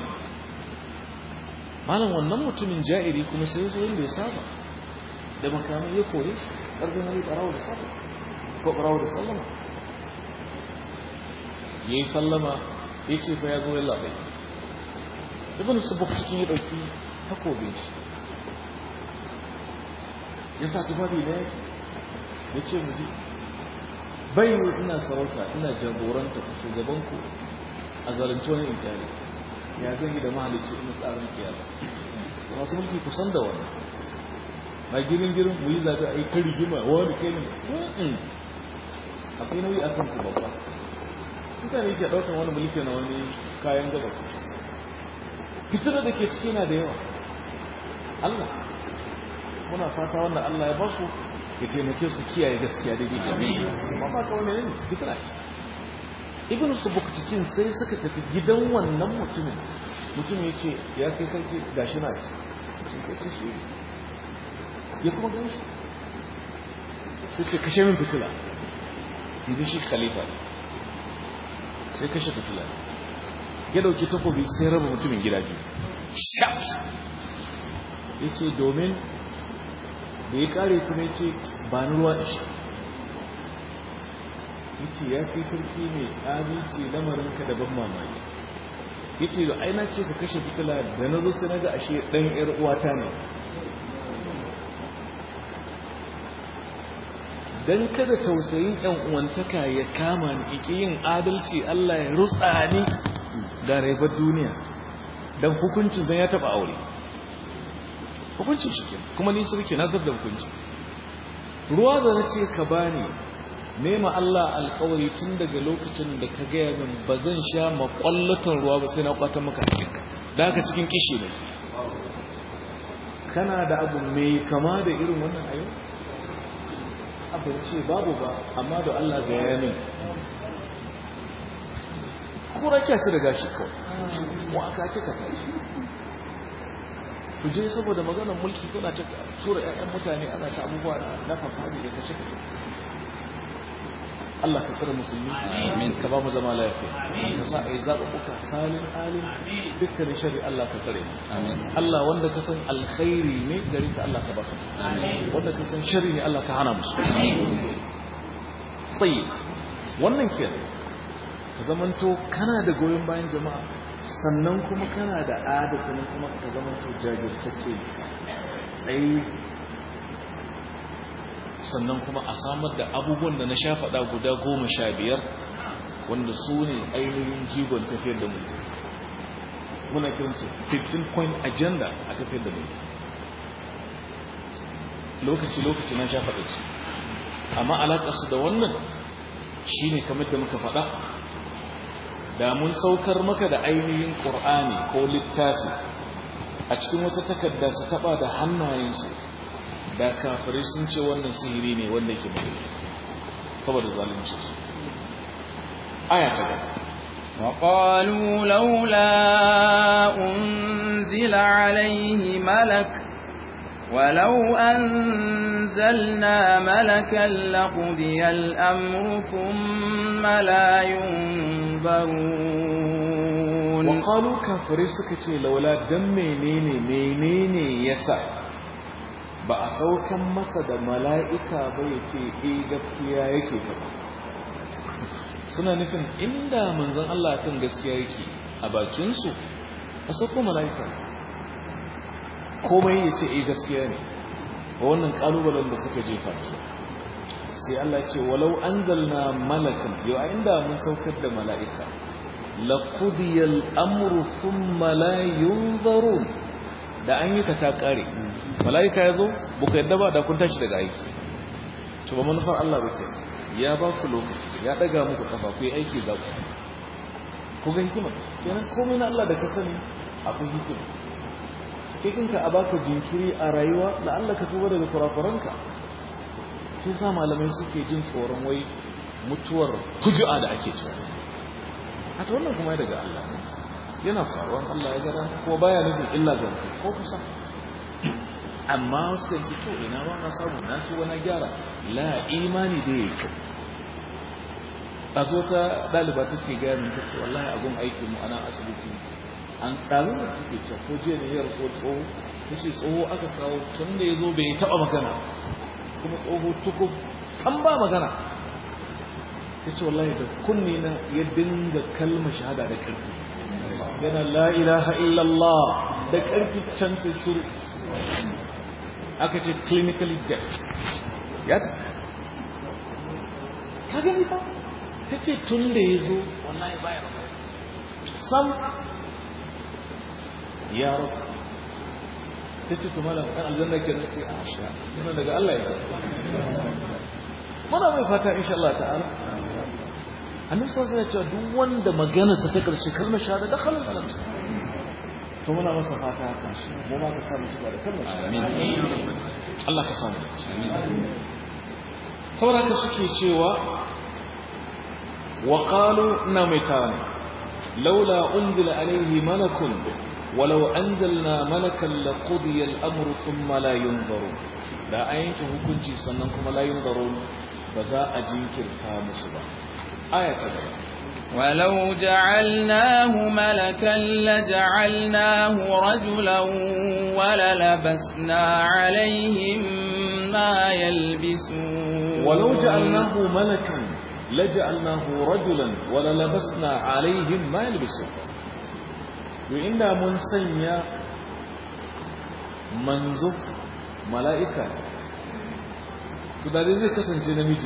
malam wannan mutumin ja'iri kuma sai zo inda ya saba da makamai ya kore ƙarfin hali ɓarawo da saba ko ɓarawo da sallama ya yi sallama ya ce fa ya zo yalla bai ibn subuktukin ya ɗauki takobin shi ya sa tufafi da yaki ya ce mu ji bai ina sarauta ina jagoranta ku shugabanku a zalunci wani inkari ya zan yi da mahalicci ina tsarin kiyama masu mulki kusan da wani ba girin girin mu yi zaɓe a yi ta rigima wani kai ne akwai nauyi a kan ku babba mutane ke ɗaukar wani mulki na wani kayan gabas fitar da ke ciki na da yawa Allah muna fata wanda Allah ya basu ya taimake su kiyaye gaskiya daidai da ne amma ba ka wani ne fitna ce ibn subuktikin sai suka tafi gidan wannan mutumin mutum ya ce ya kai sarki gashi na ce ce ka ce shi ya kuma gan shi sai ce kashe min fitila yanzu shi khalifa ne sai kashe fitila ya dauki takobi sai raba mutumin gida biyu ya ce domin da ya kare kuma ce ba ni ruwa da shi ya ce ya kai sarki mai aminci lamarinka da ban mamaki ya ce da aina ce ka kashe fitila da na zo sai na ga ashe ɗan ‘yar uwata ne don kada tausayin ‘yan uwantaka ya kama ni iki yin adalci Allah ya rutsa ni ga raibar duniya don hukuncin zan ya taɓa aure hukuncin shi ke kuma ni sarki na da hukunci ruwa da na ce ka bani nema Allah alkawari tun daga lokacin da ka gaya min ba zan sha makwallatan ruwa ba sai na kwatan maka hakinka da haka cikin kishi ne kana da abu mai kama da irin wannan ayo abin ce babu ba amma da Allah ga ya min kura kya ci da gashi kawai wa aka cika tashi ku je saboda maganar mulki kuna ta tura ƴaƴan mutane ana ta abubuwa na fasadi da kace kace Allah ka tsare musulmi amin ka ba mu zama lafiya ka sa ai zabuka salin alim dukkan shari Allah ka tsare amin Allah wanda ka san alkhairi ne gari ka Allah ka ba su amin wanda ka san sharri ne Allah ka hana musu amin sai wannan kenan ka zamanto kana da goyon bayan jama'a sannan kuma kana da adalci kuma ka zama to jajirtacce tsaye sannan kuma a samar da abubuwan da na sha faɗa guda goma sha biyar wanda su ne ainihin jigon tafiyar da mulki muna kiransu 15 point agenda a tafiyar da mulki lokaci-lokaci na sha faɗa su amma alaƙarsu da wannan shi ne kamar da muka faɗa da mun saukar maka da ainihin ƙur'ani ko littafi a cikin wata takarda su taɓa da hannayensu da kafirai sun ce wannan sihiri ne wanda ke mai saboda zalunci aya ta gaba وقالوا لولا أنزل عليه ملك ولو أنزلنا ملكا لقضي الأمر ثم لا ينظرون وقالوا كافرين سكتي لولا دم منيني منيني يسع ba a saukan masa da mala'ika ba ya ce e gaskiya yake faɗa suna nufin inda manzan Allah kan gaskiya yake a bakinsu a sauko mala'ika komai ya ce e gaskiya ne ba wannan ƙalubalen da suka jefa ke sai Allah ce walau an zalna malakan yau a inda mun saukar da mala'ika laƙudiyar amuru sun malayun zarun da an yi ka ta ƙare mala'ika ya zo buka yadda ba da kun tashi daga aiki to ba manufar Allah ba ke ya ba ku lokaci ya daga muku kafa ku yi aiki za ku ku ga hikima kenan komai na Allah da ka sani akwai hikima kai kanka a baka jinkiri a rayuwa da Allah ka tuba daga kurakuranka shi sa malamai suke jin tsoron wai mutuwar hujua da ake cewa a ta wannan kuma daga Allah yana faruwa Allah ya gara ko baya nufin illa ga mutum ko kusa amma wasu kan ce to ina ba na samu na tuba na gyara la imani da yake a zo ta ɗaliba take gaya min ta ce wallahi abun aikin mu ana asibiti an ɗazin da take ce ko jiya ne ya rasu tsoho ta ce tsoho aka kawo tun da ya zo bai taɓa magana kuma tsoho tukub san ba magana ta ce wallahi da kunni na ya dinga kalma shahada da ƙarfi yana la ilaha illallah da ƙarfi can sai shuru aka ce clinically deaf ya ta ka gani ba ta ce tun da ya zo wallahi baya sam ya rabu ta ce kuma da ɗan aljanna ke nan ce a sha yana daga Allah ya sa muna mai fata insha Allah ta'ala annabi sallallahu alaihi cewa duk wanda maganarsa ta karshe kalmar shahada da khalal janna to muna masa fata haka mu ma ka samu shiga da kalmar amin Allah ka samu amin saboda haka suke cewa wa qalu na mai tana laula unzila alaihi malakun ولو أنزلنا ملكا لقضي الأمر ثم لا ينظرون لا أينك hukunci sannan kuma la yunzarun ba za a jinkirta musu ba aya ta gaba ولو جعلناه ملكا لجعلناه رجلا وللبسنا عليهم ما يلبسون ولو جعلناه ملكا لجعلناه رجلا وللبسنا عليهم ما يلبسون to inda mun sanya manzo mala'ika to da zai kasance namiji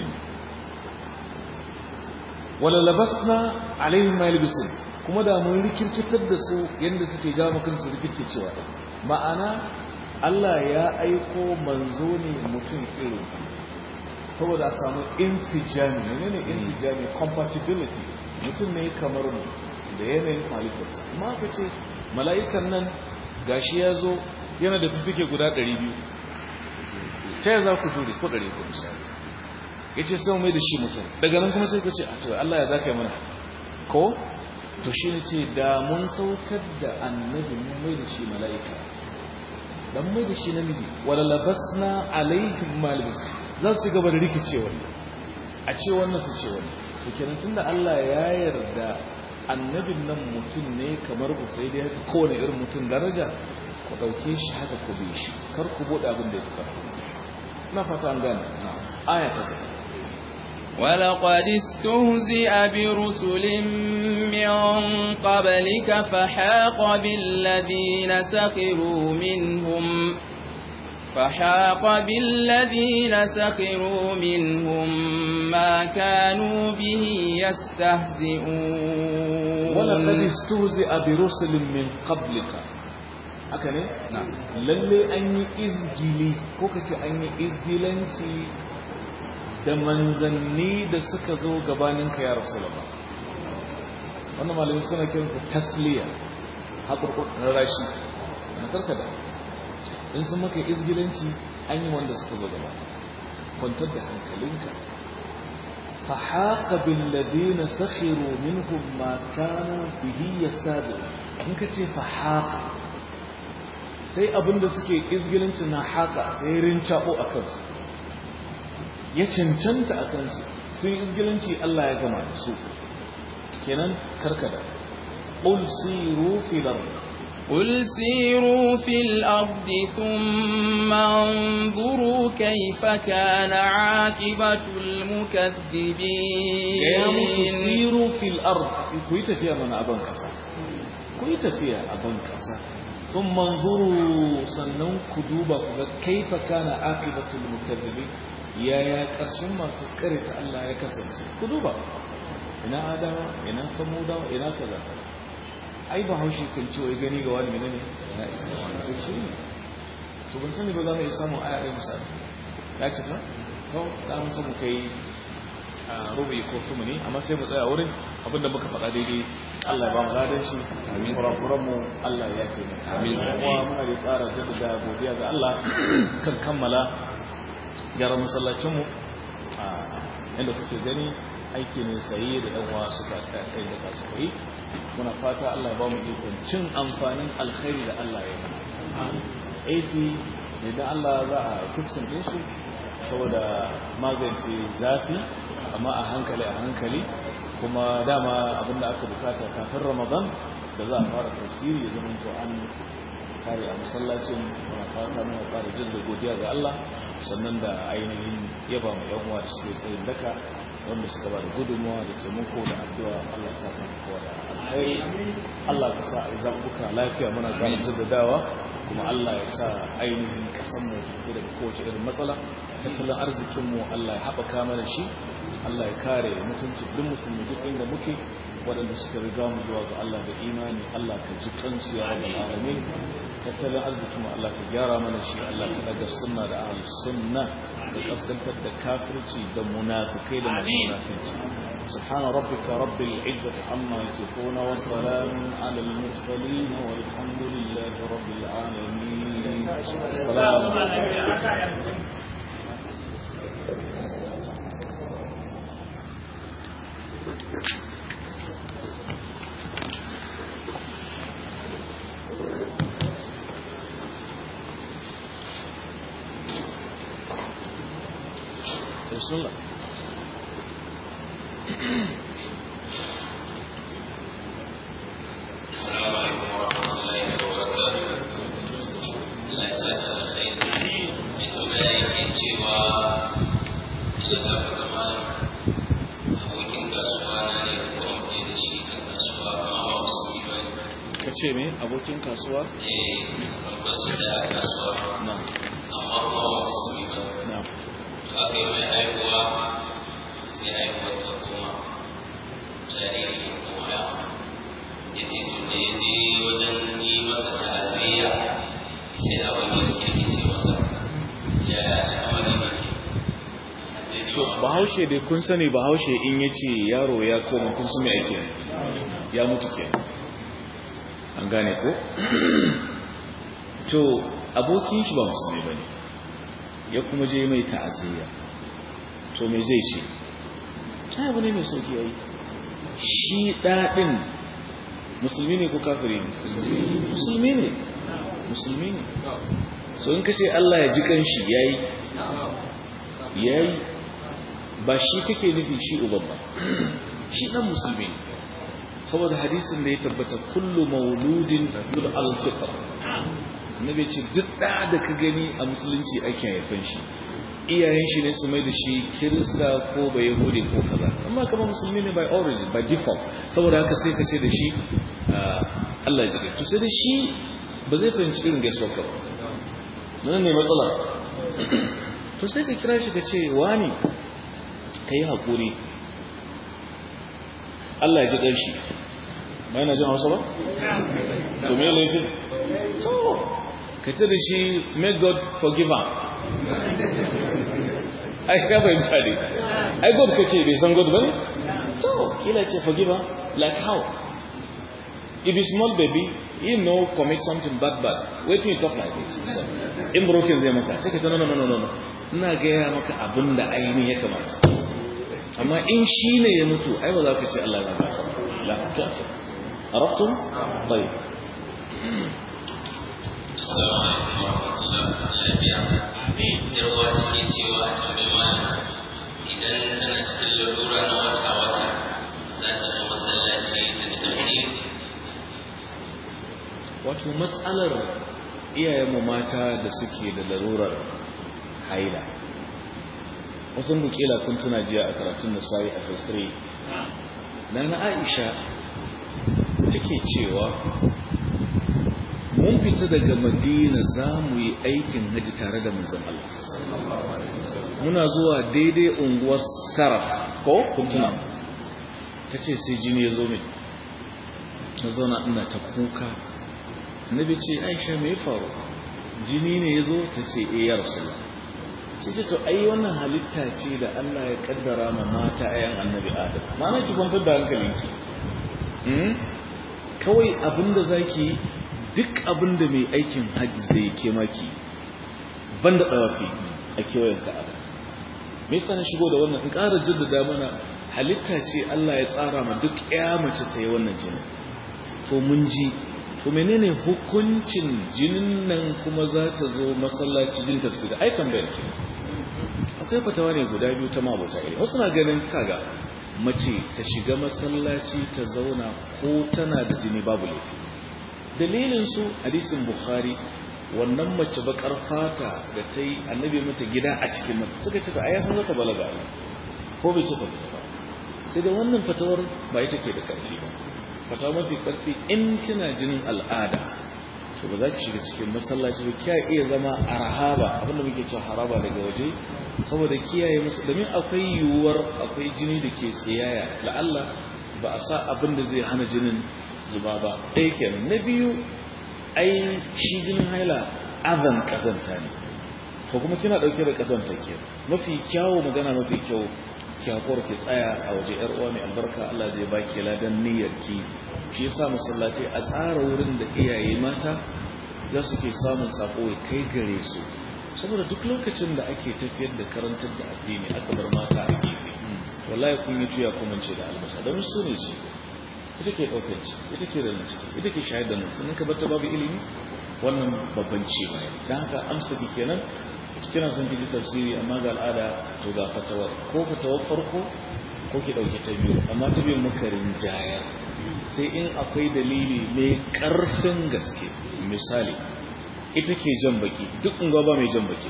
wala labasna alaihim ma yalbisun kuma da mun rikirkitar da su yanda suke ja maka su rikirkicewa ma'ana Allah ya aiko manzo ne mutum irin saboda a samu infijami menene infijami compatibility mutum ne kamar mu da yanayin halittarsa amma aka ce mala'ikan nan gashi ya zo yana da fifike guda 200 ta za ku jure ko 100 ko misali ya ce sai mai da shi mutum daga nan kuma sai ka ce a to Allah ya za ka yi mana ko to shi ne ce da mun saukar da annabi mun mai da shi mala'ika dan mai da shi namiji wala labasna alaihim malbis za su gaba da rikicewa a ce wannan su ce wannan to kenan tunda Allah ya yarda annabin nan mutum ne kamar ku sai dai kowane irin mutum daraja ku ɗauke shi haka ku bi shi kar ku buɗe abin da ya fi ƙarfi na fata an gane aya ta ولقد استهزئ برسل من قبلك فحاق بالذين سخروا منهم فحاق بالذين سخروا منهم ما كانوا به يستهزئون ولقد استهزئ برسل من قبلك haka ne? lalle an yi izgili ko ka ce an yi izgilanci da manzanni da suka zo gabaninka ya rasu laba wannan malamin suna kiransa tasliya haƙurƙur na rashi na karkada in sun maka izgilanci an yi wanda suka zo gaba kwantar da hankalinka فحاق بالذين سخروا منهم ما كانوا به يستهزئون in ka ce fahaqa sai abinda suke izgilinci na haka sai rincabo a kansu ya cancanta a kansu sun izgilinci Allah ya gama da su kenan karkada qul siru fil ard قل سيروا في الأرض ثم انظروا كيف كان عاقبة المكذبين يا musu siru fil ard ku yi tafiya mana aban kasa ku yi tafiya aban kasa thumma anzuru sannan ku duba ku ga kaifa kana aqibatul mukaththibin yaya karshen masu karanta Allah ya kasance ku duba ina adama ina samudawa ina kaza ai ba haushi kan ce wai gani ga wani menene ya isa shi ne to ban sani ba za mu yi samun aya ɗaya misali ya ce na to da mun samu kai rubi ko sumuni amma sai mu tsaya wurin abinda muka faɗa daidai Allah ya ba mu ladan shi amin kurakuran mu Allah ya yafe mu amin kuma muna da ƙara jaddada godiya ga Allah kan kammala gyaran masallacin mu inda kuke gani aiki ne sayi da dan uwa suka tsaya sai da kasu koyi muna fata Allah ya ba mu ikon cin amfanin alkhairi da Allah ya yi AC idan Allah za a kifsin din su saboda magance zafi amma a hankali a hankali kuma dama abinda aka bukata kafin ramadan da za a fara tafsiri ya zama to an kare a masallacin muna fata muna fara jin da godiya ga Allah sannan da ainihin yaba mai yan uwa da suke tsayin daka wanda suka ba da gudunmawa da taimako da addu'a Allah ya sa ka kowa da alkhairi Allah ka sa a yi zaɓuɓɓuka lafiya muna ƙara jaddadawa kuma Allah ya sa ainihin ƙasar mu tafi daga kowace irin matsala tattalin arzikin mu Allah ya haɓaka mana shi Allah ya kare mutunci duk musulmi duk inda muke waɗanda suka riga mu zuwa ga Allah da imani Allah ka ji kansu ya rabbal alamin tattalin arzikin mu Allah ka gyara mana shi Allah ka daga sunna da ahlus sunna ka kaskantar da kafirci da munafikai da masu munafici subhana rabbika rabbil izzati amma yasifuna wa salamun ala al mursalin walhamdulillahi rabbil alamin assalamu alaikum بسم الله السلام عليكم ورحمة الله وبركاته Allah ya sa ta alkhairi mai tambaya yake cewa ila ta fata malam abokin kasuwa na ne kuma muke da shi a kasuwa amma ba musulmi ba ne ka ce me abokin kasuwa eh ba su da kasuwa na amma kuma ba musulmi ba ne na to aka yi mai haihuwa sai haihuwar ta koma jariri ya koma yawa ya ce to da ya je wajen yi masa ta'aziyya sai abin ya kirkice masa ya al'amari ne ke to bahaushe dai kun sani bahaushe in ya ce yaro ya koma kun sami aiki ya mutu ke an gane ko to abokin shi ba musulmi ba ne ya kuma je mai ta'aziyya to me zai ce ta abu ne mai sauki yayi shi daɗin musulmi ne ko kafiri ne musulmi ne musulmi ne so in kace Allah ya ji kanshi yayi yayi ba shi kake nufi shi uban ba shi dan musulmi ne saboda hadisin da ya tabbata kullu mauludin yul al-fitr annabi ce duk da da ka gani a musulunci ake haifan shi iyayen shi ne su mai da shi kirista ko ba yahudi ko kaza amma kama musulmi ne by origin by default saboda haka sai ka ce da shi Allah ya jiga to sai da shi ba zai fahimci irin gaisuwar ka ba nan ne matsala to sai ka kira shi ka ce wani ka yi haƙuri Allah ya ji ƙarshi ba yana jin hausa ba? to me laifin? to ka ce da shi may God forgive am ai ka fahimta ne ai God ka ce bai san God ba ne? to kila ce forgive am like how? if a small baby you know commit something bad bad waiting you talk like this so, in broken zai maka sai ka ta no no no no no ina gaya maka abin da ainihin ya kamata amma in shi ne ya mutu ai ba za ka ce Allah ya gasa la kafi arabtum tayyib Assalamu alaikum warahmatullahi wabarakatuh. Amin. Yar uwa take cewa a tambayi malam idan tana cikin lalura na wata wata za ta zo masallaci ta ji tafsiri. wato matsalar iyayenmu mata da suke da larurar haila wasan bukila kun tuna jiya a karatun da sai a fasiri na na aisha take cewa mun fita daga madina za mu yi aikin haji tare da manzan Allah muna zuwa daidai unguwar saraf ko kuntuna ta ce sai jini ya zo min na zauna ina ta kuka annabi ce aisha me ya faru jini ne ya zo ta ce e ya rasu sai ce to ai wannan halitta ce da Allah ya kaddara ma mata ayan annabi Adam ma'ana ki kwantar da hankalinki hmm? kawai abinda zaki duk abinda mai aikin hajji zai ke maki banda dawafi a kewayen ka'aba me yasa na shigo da wannan in ƙara jaddada mana halitta ce Allah ya tsara ma duk ya mace ta yi wannan jinin to mun ji to menene hukuncin jinin nan kuma za ta zo masallaci jin tafsiri ai tambayar ki akwai fatawa ne guda biyu ta mabuta ilimi wasu na ganin kaga mace ta shiga masallaci ta zauna ko tana da jini babu laifi dalilin su hadisin bukhari wannan mace bakar fata da ta yi annabi mata gida a cikin masa suka ce ta aya san zata balaga ko bai ce ta fita ba sai da wannan fatawar ba ita ke da ƙarfi ba fatawa mafi ƙarfi in kina jinin al'ada to ba za ki shiga cikin masallaci ba kiya iya zama a rahaba abinda muke cewa haraba daga waje saboda kiyaye musu domin akwai yiwuwar akwai jini da ke tsiyaya la'alla ba a sa abin da zai hana jinin zuba ba ɗaya kenan na biyu ai shi jinin haila azan kazanta ne to kuma kina ɗauke da kazanta ke mafi kyawu magana mafi kyau ki hakura ki tsaya a waje yar uwa mai albarka Allah zai baki ladan niyyar ki shi yasa masallatai a tsara wurin da iyaye mata za su ke samun sako kai gare su saboda duk lokacin da ake tafiyar da karantar da addini aka bar mata a gefe wallahi kun yi tuya kuma ce da albasa don su ne ce ita ke ɗaukar ci ita ke da ciki ita ke shayar da nan sannan ka bata babu ilimi wannan babban ci baya don haka amsa ki kenan kina son kiji tafsiri amma ga al'ada to ga fatawar ko fatawar farko ko ki dauke ta biyu amma ta biyu muka rinjaya sai in akwai dalili mai karfin gaske misali ita ke jan baki duk unguwa ba mai jan baki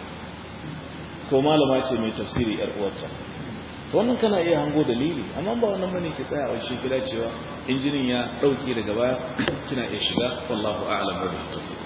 ko malama ce mai tafsiri yar uwarta to wannan kana iya hango dalili amma ba wannan bane ke tsaya a shi kila cewa injinin ya dauke daga baya kina iya shiga wallahu a'lam wa bihi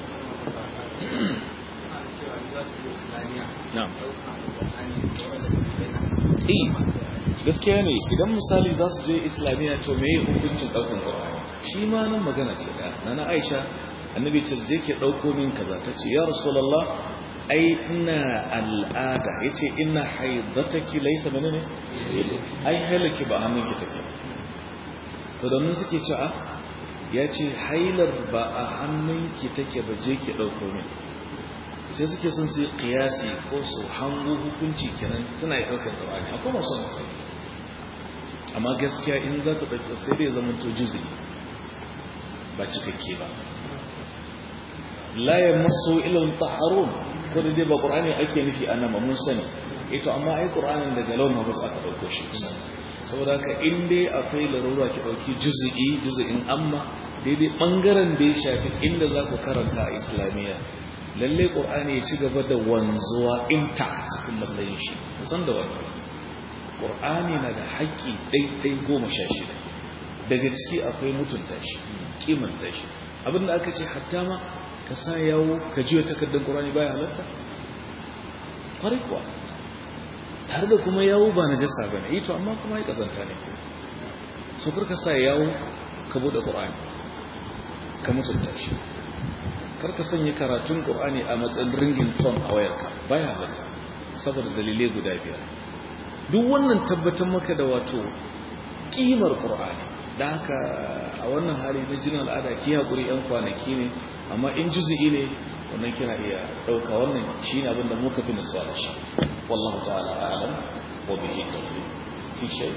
gaskiya ne idan misali za su je islamiyya to me hukuncin ɗaukan ƙwararri shi ma nan magana ce da na na aisha annabi ce je ke ɗauko min kaza ta ce ya rasulallah ai ina al'ada ya ce ina haidataki laisa mene ne ai hailaki ba hannunki take to domin suke ce a ya ce hailar ba a hannunki take ba je ke ɗauko min sai suke sun su yi kiyasi ko su hango hukunci kenan suna yi ɗaukar ƙarani akwai masu mutum amma gaskiya in za ka ɗauki sai dai zama to juzi ba cikakke ba layan maso ilin taharun ko da dai ba ƙur'ani ake nufi a nama mun sani ito amma ai ƙur'anin daga laun mabus aka ɗauko shi saboda haka in dai akwai larura ki ɗauki juzi'i juzi'in amma daidai ɓangaren da ya shafi inda za ku karanta a islamiyya lalle ƙur'ani ya ci gaba da wanzuwa intact cikin matsayin shi kusan da wannan ƙur'ani na da haƙƙi ɗaiɗai goma sha shida daga ciki akwai mutunta shi kimanta shi abinda aka ce hatta ma ka sa yawo ka jiwa takardar ƙur'ani baya halatta ƙwarai kuwa tare da kuma yawo ba na jasa ba ne ito amma kuma ya ƙazanta ne so ka sa yawo ka buɗe ƙur'ani ka mutunta shi karka sanya karatun ƙur'ani a matsayin ringin ton a wayarka baya halatta saboda dalilai guda biyar duk wannan tabbatar maka da wato kimar ƙur'ani da haka a wannan hali na jinin al'ada ki haƙuri yan kwanaki ne amma in juzu'i ne wannan kina iya ɗauka wannan shi ne abin da muka fi nasuwa da shi wallahu ta'ala a'lam wa bihi tawfiq fi shay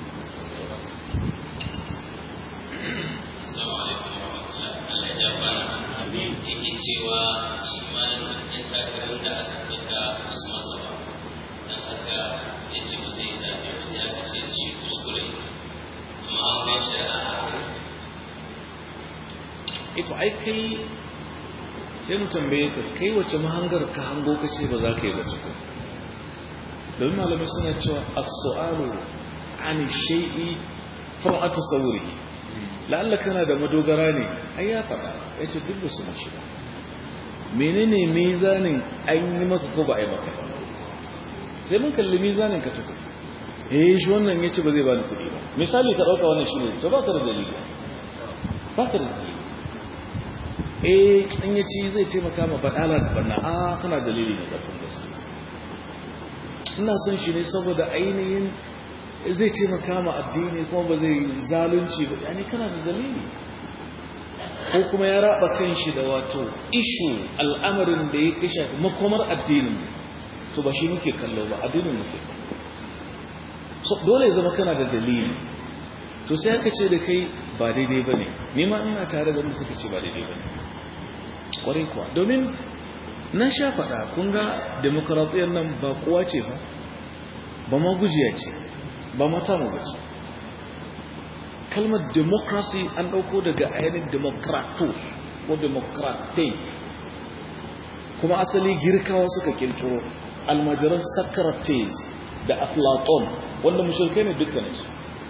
Assalamu alaikum wa rahmatullahi Allah ya bana yake cewa shi ma ɗan takarar da aka saka su masa ba don haka ya ce ba zai zaɓe ba sai aka ce da shi kuskure amma an gan shi a haka ito ai kai sai mu tambaye ka kai wace mahangar ka hango ka ce ba za ka yi ba tukun domin malamai suna cewa as-su'alu an shay'i far'atu sawri la'alla kana da madogara ne ai ya faɗa ya ce duk da su mashi ba menene mizanin an yi maka ko ba a yi maka sai mun kalli mizanin ka tukun eh shi wannan ya ce ba zai bani kuɗi ba misali ka ɗauka wannan shi ne to ba ka da dalili ba ka da dalili eh in ya ci zai taimaka ma baɗala da banna a kana dalili ne ƙarfin gaske ina son shi ne saboda ainihin zai taimaka ma addini kuma ba zai zalunci ba yani kana da dalili ko kuma ya raba kan shi da wato ishu al'amarin da ya kisha makomar addinin to ba shi muke kallo ba addinin muke so dole ya zama kana da dalili to sai aka ce da kai ba daidai ba ne nema ina tare da wanda suka ce ba daidai ba ne kwarai kuwa domin na sha faɗa kun ga demokaratiyyar nan ba kowa ce fa ba ma gujiya ce ba mata mu bace kalmar democracy an ɗauko daga ainihin democratus ko democratai kuma asali girkawa suka kirkiro almajiran socrates da aflaton wanda mashirkai ne dukkaninsu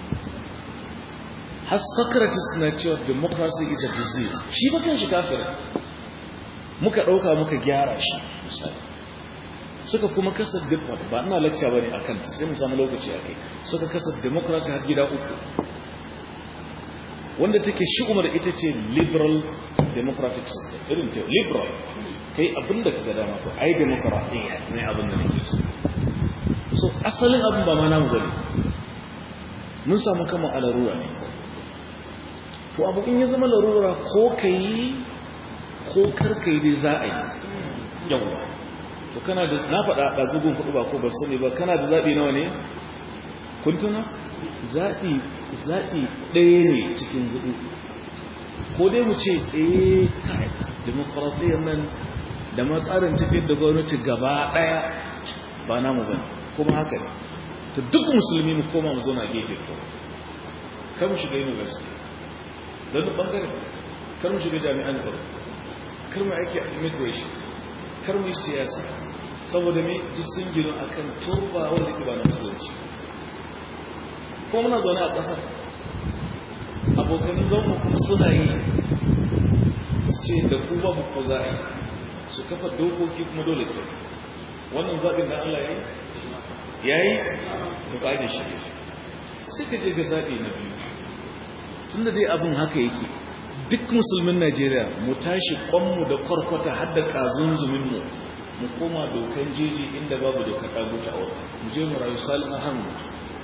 har socrates na cewa democracy is a disease shi ba kan shi kafirin muka ɗauka muka gyara shi misali suka kuma kasa ba ina lecture bane akan ta sai mu samu lokaci akai suka kasa democracy har gida uku wanda take shi umar ita ce liberal democratic system irin ta liberal kai abinda kaga dama to ai democracy ne abin da nake so so asalin abin ba ma namu bane mun samu kama a larura ne to abu in ya zama larura ko kai ko karkai dai za a yi yawwa to kana da na faɗa a zugun kuɗu ba ko ba sani ba kana da zaɓi nawa ne kun tuna zaɓi zaɓi ɗaya ne cikin hudu ko dai mu ce eh kai demokaratiyyar nan da matsarin tafiyar da gwamnati gaba ɗaya ba namu ba kuma haka ne to duk musulmi mu koma mu zauna gefe ko kar mu shiga university don duk bangare kar mu shiga jami'an tsaro kar mu aiki a immigration kar mu yi siyasa saboda me duk sun gino akan turba wanda ke ba na musulunci ko muna zaune a ƙasar abokanin zaune kuma suna yi su ce da ku babu ko za a yi su kafa dokoki kuma dole ke wannan zaɓin da Allah ya yi ya yi da ƙage shi sai ka je ga zaɓi na biyu tun da dai abin haka yake duk musulmin najeriya mu tashi kwanmu da kwarkwata har da ƙazunzuminmu mu koma dokan jeji inda babu doka ɗaguta a wata mu je mu rayu salin har mutu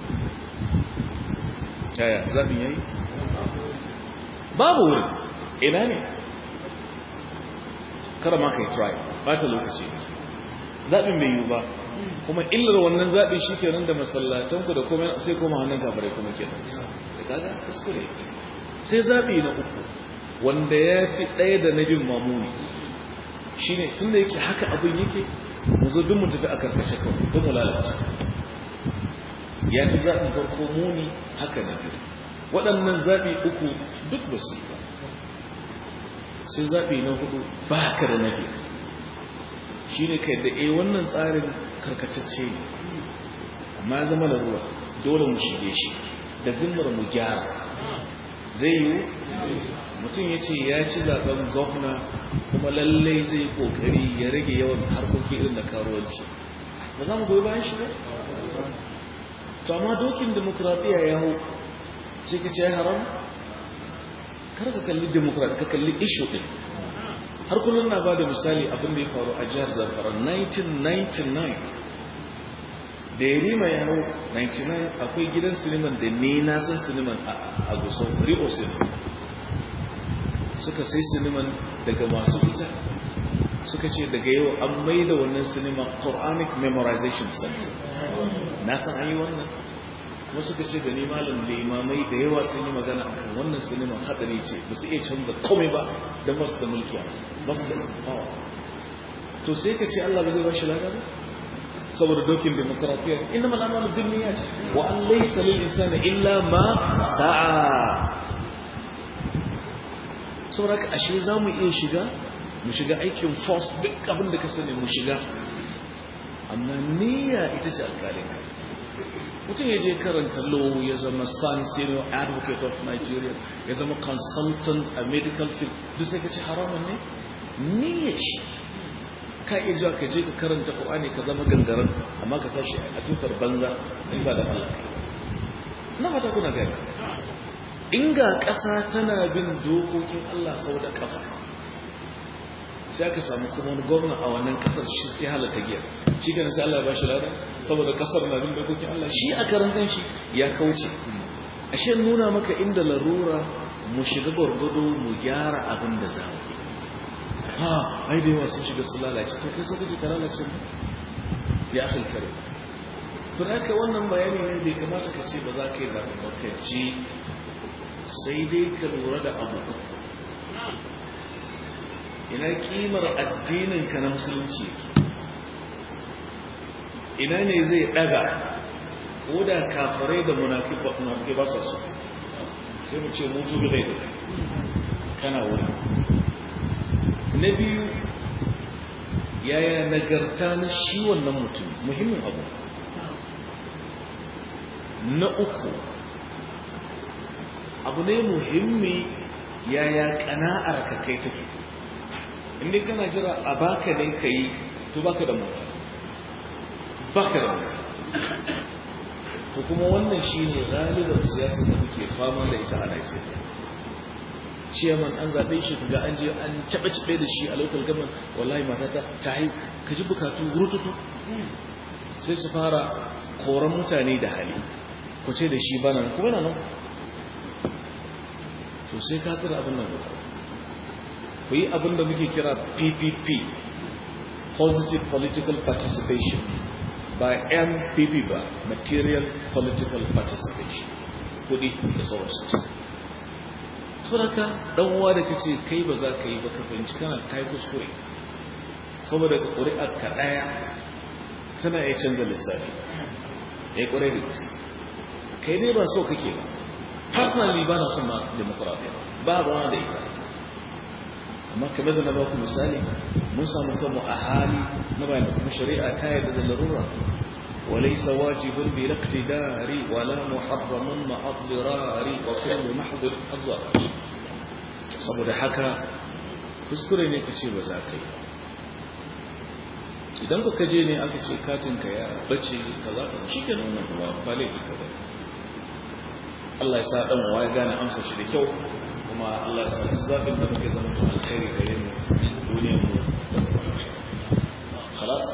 yaya zaɓin yayi babu wuri ina ne kada ma ka yi try ba ta lokaci zaɓin bai yiwu ba kuma illar wannan zaɓi shi kenan da masallatanku da kuma sai kuma hannun kabarai kuma kenan da kaga kuskure sai zaɓi na uku wanda ya fi ɗaya da na bin mamuni shi ne tun da yake haka abin yake mu zo duk mu tafi a karkace kawai don mu lalace ya fi zaɓin farko muni haka na biyu waɗannan zaɓi uku duk ba su ba sai zaɓi na hudu ba ka da na biyu shi ne kai da e wannan tsarin karkatacce ne amma ya zama da ruwa dole mu shige shi da zimmar mu gyara zai yiwu mutum ya ce ya ci zaben gwamna kuma lallai zai kokari ya rage yawan harkoki irin da karuwanci ba za mu goyi bayan shi ba to amma dokin demokradiyya ya hau sai ka ce ya haram kar ka kalli demokradiyya ka kalli ishu din har kullum na ba da misali abin da ya faru a jihar zamfara 1999 da ya rima ya hau 99 akwai gidan siniman da ne na san siniman a gusau rio siniman suka sai siniman daga masu ita suka ce daga yau an mai da wannan sinima quranic memorization center na san an yi wannan kuma suka ce da ni malam limamai da yawa sun yi magana akan wannan siniman hadari ce ba su iya canza komai ba don masu da mulki ba su da power to sai ka ce Allah ba zai ba shi lada ba saboda dokin demokrafiya inna mal amalu bin niyyat wa an laysa lil insani illa ma sa'a saboda ka ashe zamu iya shiga mu shiga aikin force duk abin da ka sani mu shiga amma niyya ita ce alƙalin ka mutum ya je karanta law ya zama san senior advocate of Nigeria ya zama consultant a medical field duk sai ka ce haramun ne niyya shi ka iya zuwa ka je ka karanta Qur'ani ka zama gangaren amma ka tashi a tutar banza in ba da Allah na fata kuna gani inga ƙasa tana bin dokokin Allah sau da ƙafa sai aka samu kuma wani gwamna a wannan kasar shi sai halatta giya shi kan sai Allah ya bashi lada saboda kasar na bin dokokin Allah shi a karan kanshi ya kauce ashe nuna maka inda larura mu shiga gwargwado mu gyara abin da za mu yi ha ai da yawa sun shiga su lalace to kai sai kaje ka lalace mu ya akhil kare to haka wannan bayani ne bai kamata ka ce ba za ka yi zaɓi ba ka ji sai dai ka lura da abu ina kimar addinin ka na musulunci yake ina ne zai daga ko da kafirai da munafiki ba sa so sai mu ce mutu bi da kana wuri na biyu yaya nagarta na shi wannan mutum muhimmin abu na uku abu ne muhimmi yaya kana'ar ka kai take inda kana jira a baka ne ka yi to baka da mutu baka da mutu to kuma wannan shi ne galibar siyasa da muke fama da ita a Najeriya ciyaman an zaɓe shi kaga an je an caɓe-caɓe da shi a local government wallahi matata ta haihu ka ji bukatu rututu sai su fara koran mutane da hali ku ce da shi bana kuma na nan to sai ka tsira abin nan guda ku yi abin da muke kira ppp positive political participation ba mpp ba material political participation kudi da sauransu suraka dan uwa da kace kai ba za ka yi ba ka fahimci kana kai kuskure saboda ka ƙuri'ar ka ɗaya tana iya canza lissafi ya ƙure da kai dai ba so kake ba personally ba na son ma demokuraɗiyya ba ruwa da ita amma kamar da na ba ku misali mun samu kanmu a hali na bayan kuma shari'a ta yarda da larura وليس واجب بالاقتدار ولا محرم مع الضرار وكل محضر الضرر saboda haka kuskure ne ka ce ba za ka yi idan ka kaje ne aka ce katinka ya bace ka za ka shi ke nuna kuma ba laifi ka ba Allah ya sa dan wa ya gane amsa shi da kyau kuma Allah ya sa duk zafin da muke zama to alkhairi gare mu duniyar mu da kuma خلاص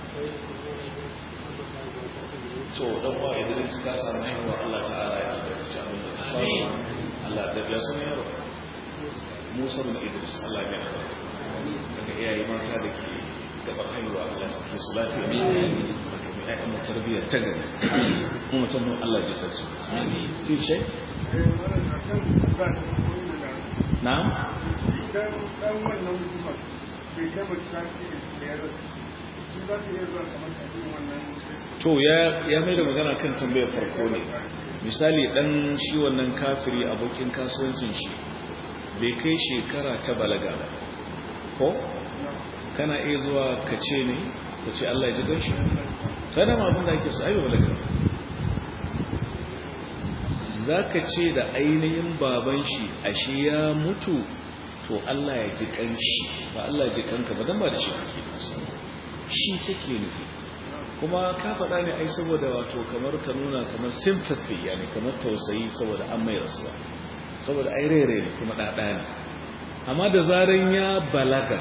to dan wa idan ka samu haihuwa Allah ta'ala ya albarkaci abin da ka samu Allah da ya san yaro Musa bin Idris Allah ya albarka daga iyaye mata da ke gaban haihuwa Allah ya sake su lafiya daga mai ayyan mu tarbiyya ta gari mu mutum Allah ya jikar su fi shi na'am idan dan wannan mutum bai gaba tsaki da ya rasu za ta iya zuwa kamar wannan to ya mai da magana kan tambayar farko ne misali dan shi wannan kafiri abokin kasuwancin shi bai kai shekara ta balaga ba ko kana iya zuwa ka ce ne ka ce Allah ya ji ganshi kada ma abin da ake so ayi balaga za ka ce da ainihin baban shi ashe ya mutu to Allah ya ji kanshi ba Allah ya ji kanka ba dan ba da shi kake shi kake nufi kuma ka faɗa ne ai saboda wato kamar ka nuna kamar sympathy yani kamar tausayi saboda an mai rasuwa saboda ai rere ne kuma ɗaɗa ne amma da zaran ya balaga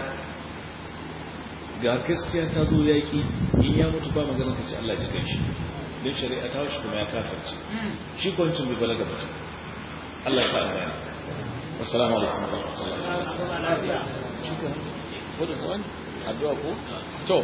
ga gaskiya ta zo yaƙi in ya mutu ba magana ka ce Allah ji kai shi don shari'a ta shi kuma ya kafarci shi kwancin bai balaga ba Allah ya sa an gane assalamu alaikum wa rahmatullahi wa barakatuh shi ka ko da wani addu'a ko to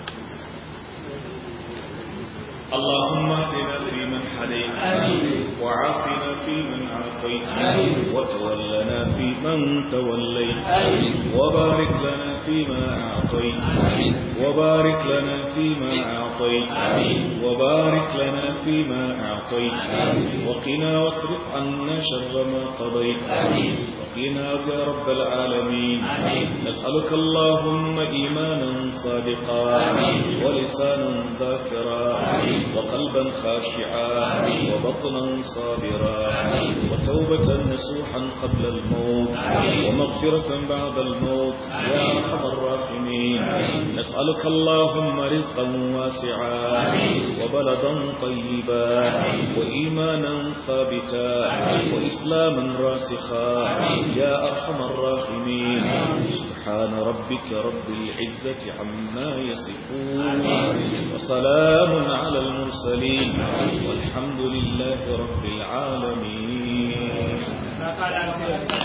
اللهم اهدنا فيمن هديت وعافنا فيمن عافيت وتولنا فيمن توليت وبارك لنا فيما اعطيت وبارك لنا فيما اعطيت وبارك لنا فيما اعطيت وقنا واصرف عنا شر ما قضيت وقنا يا رب العالمين نسالك اللهم ايمانا صادقا ولسانا ذاكرا وقلبا خاشعا وبطنا صابرا وتوبة نسوحا قبل الموت ومغفرة بعد الموت يا أرحم الراحمين الراحمين نسألك اللهم رزقا واسعا وبلدا طيبا وإيمانا ثابتا وإسلاما راسخا يا أرحم الراحمين سبحان ربك رب العزة عما يصفون وسلام على المرسلين والحمد لله رب العالمين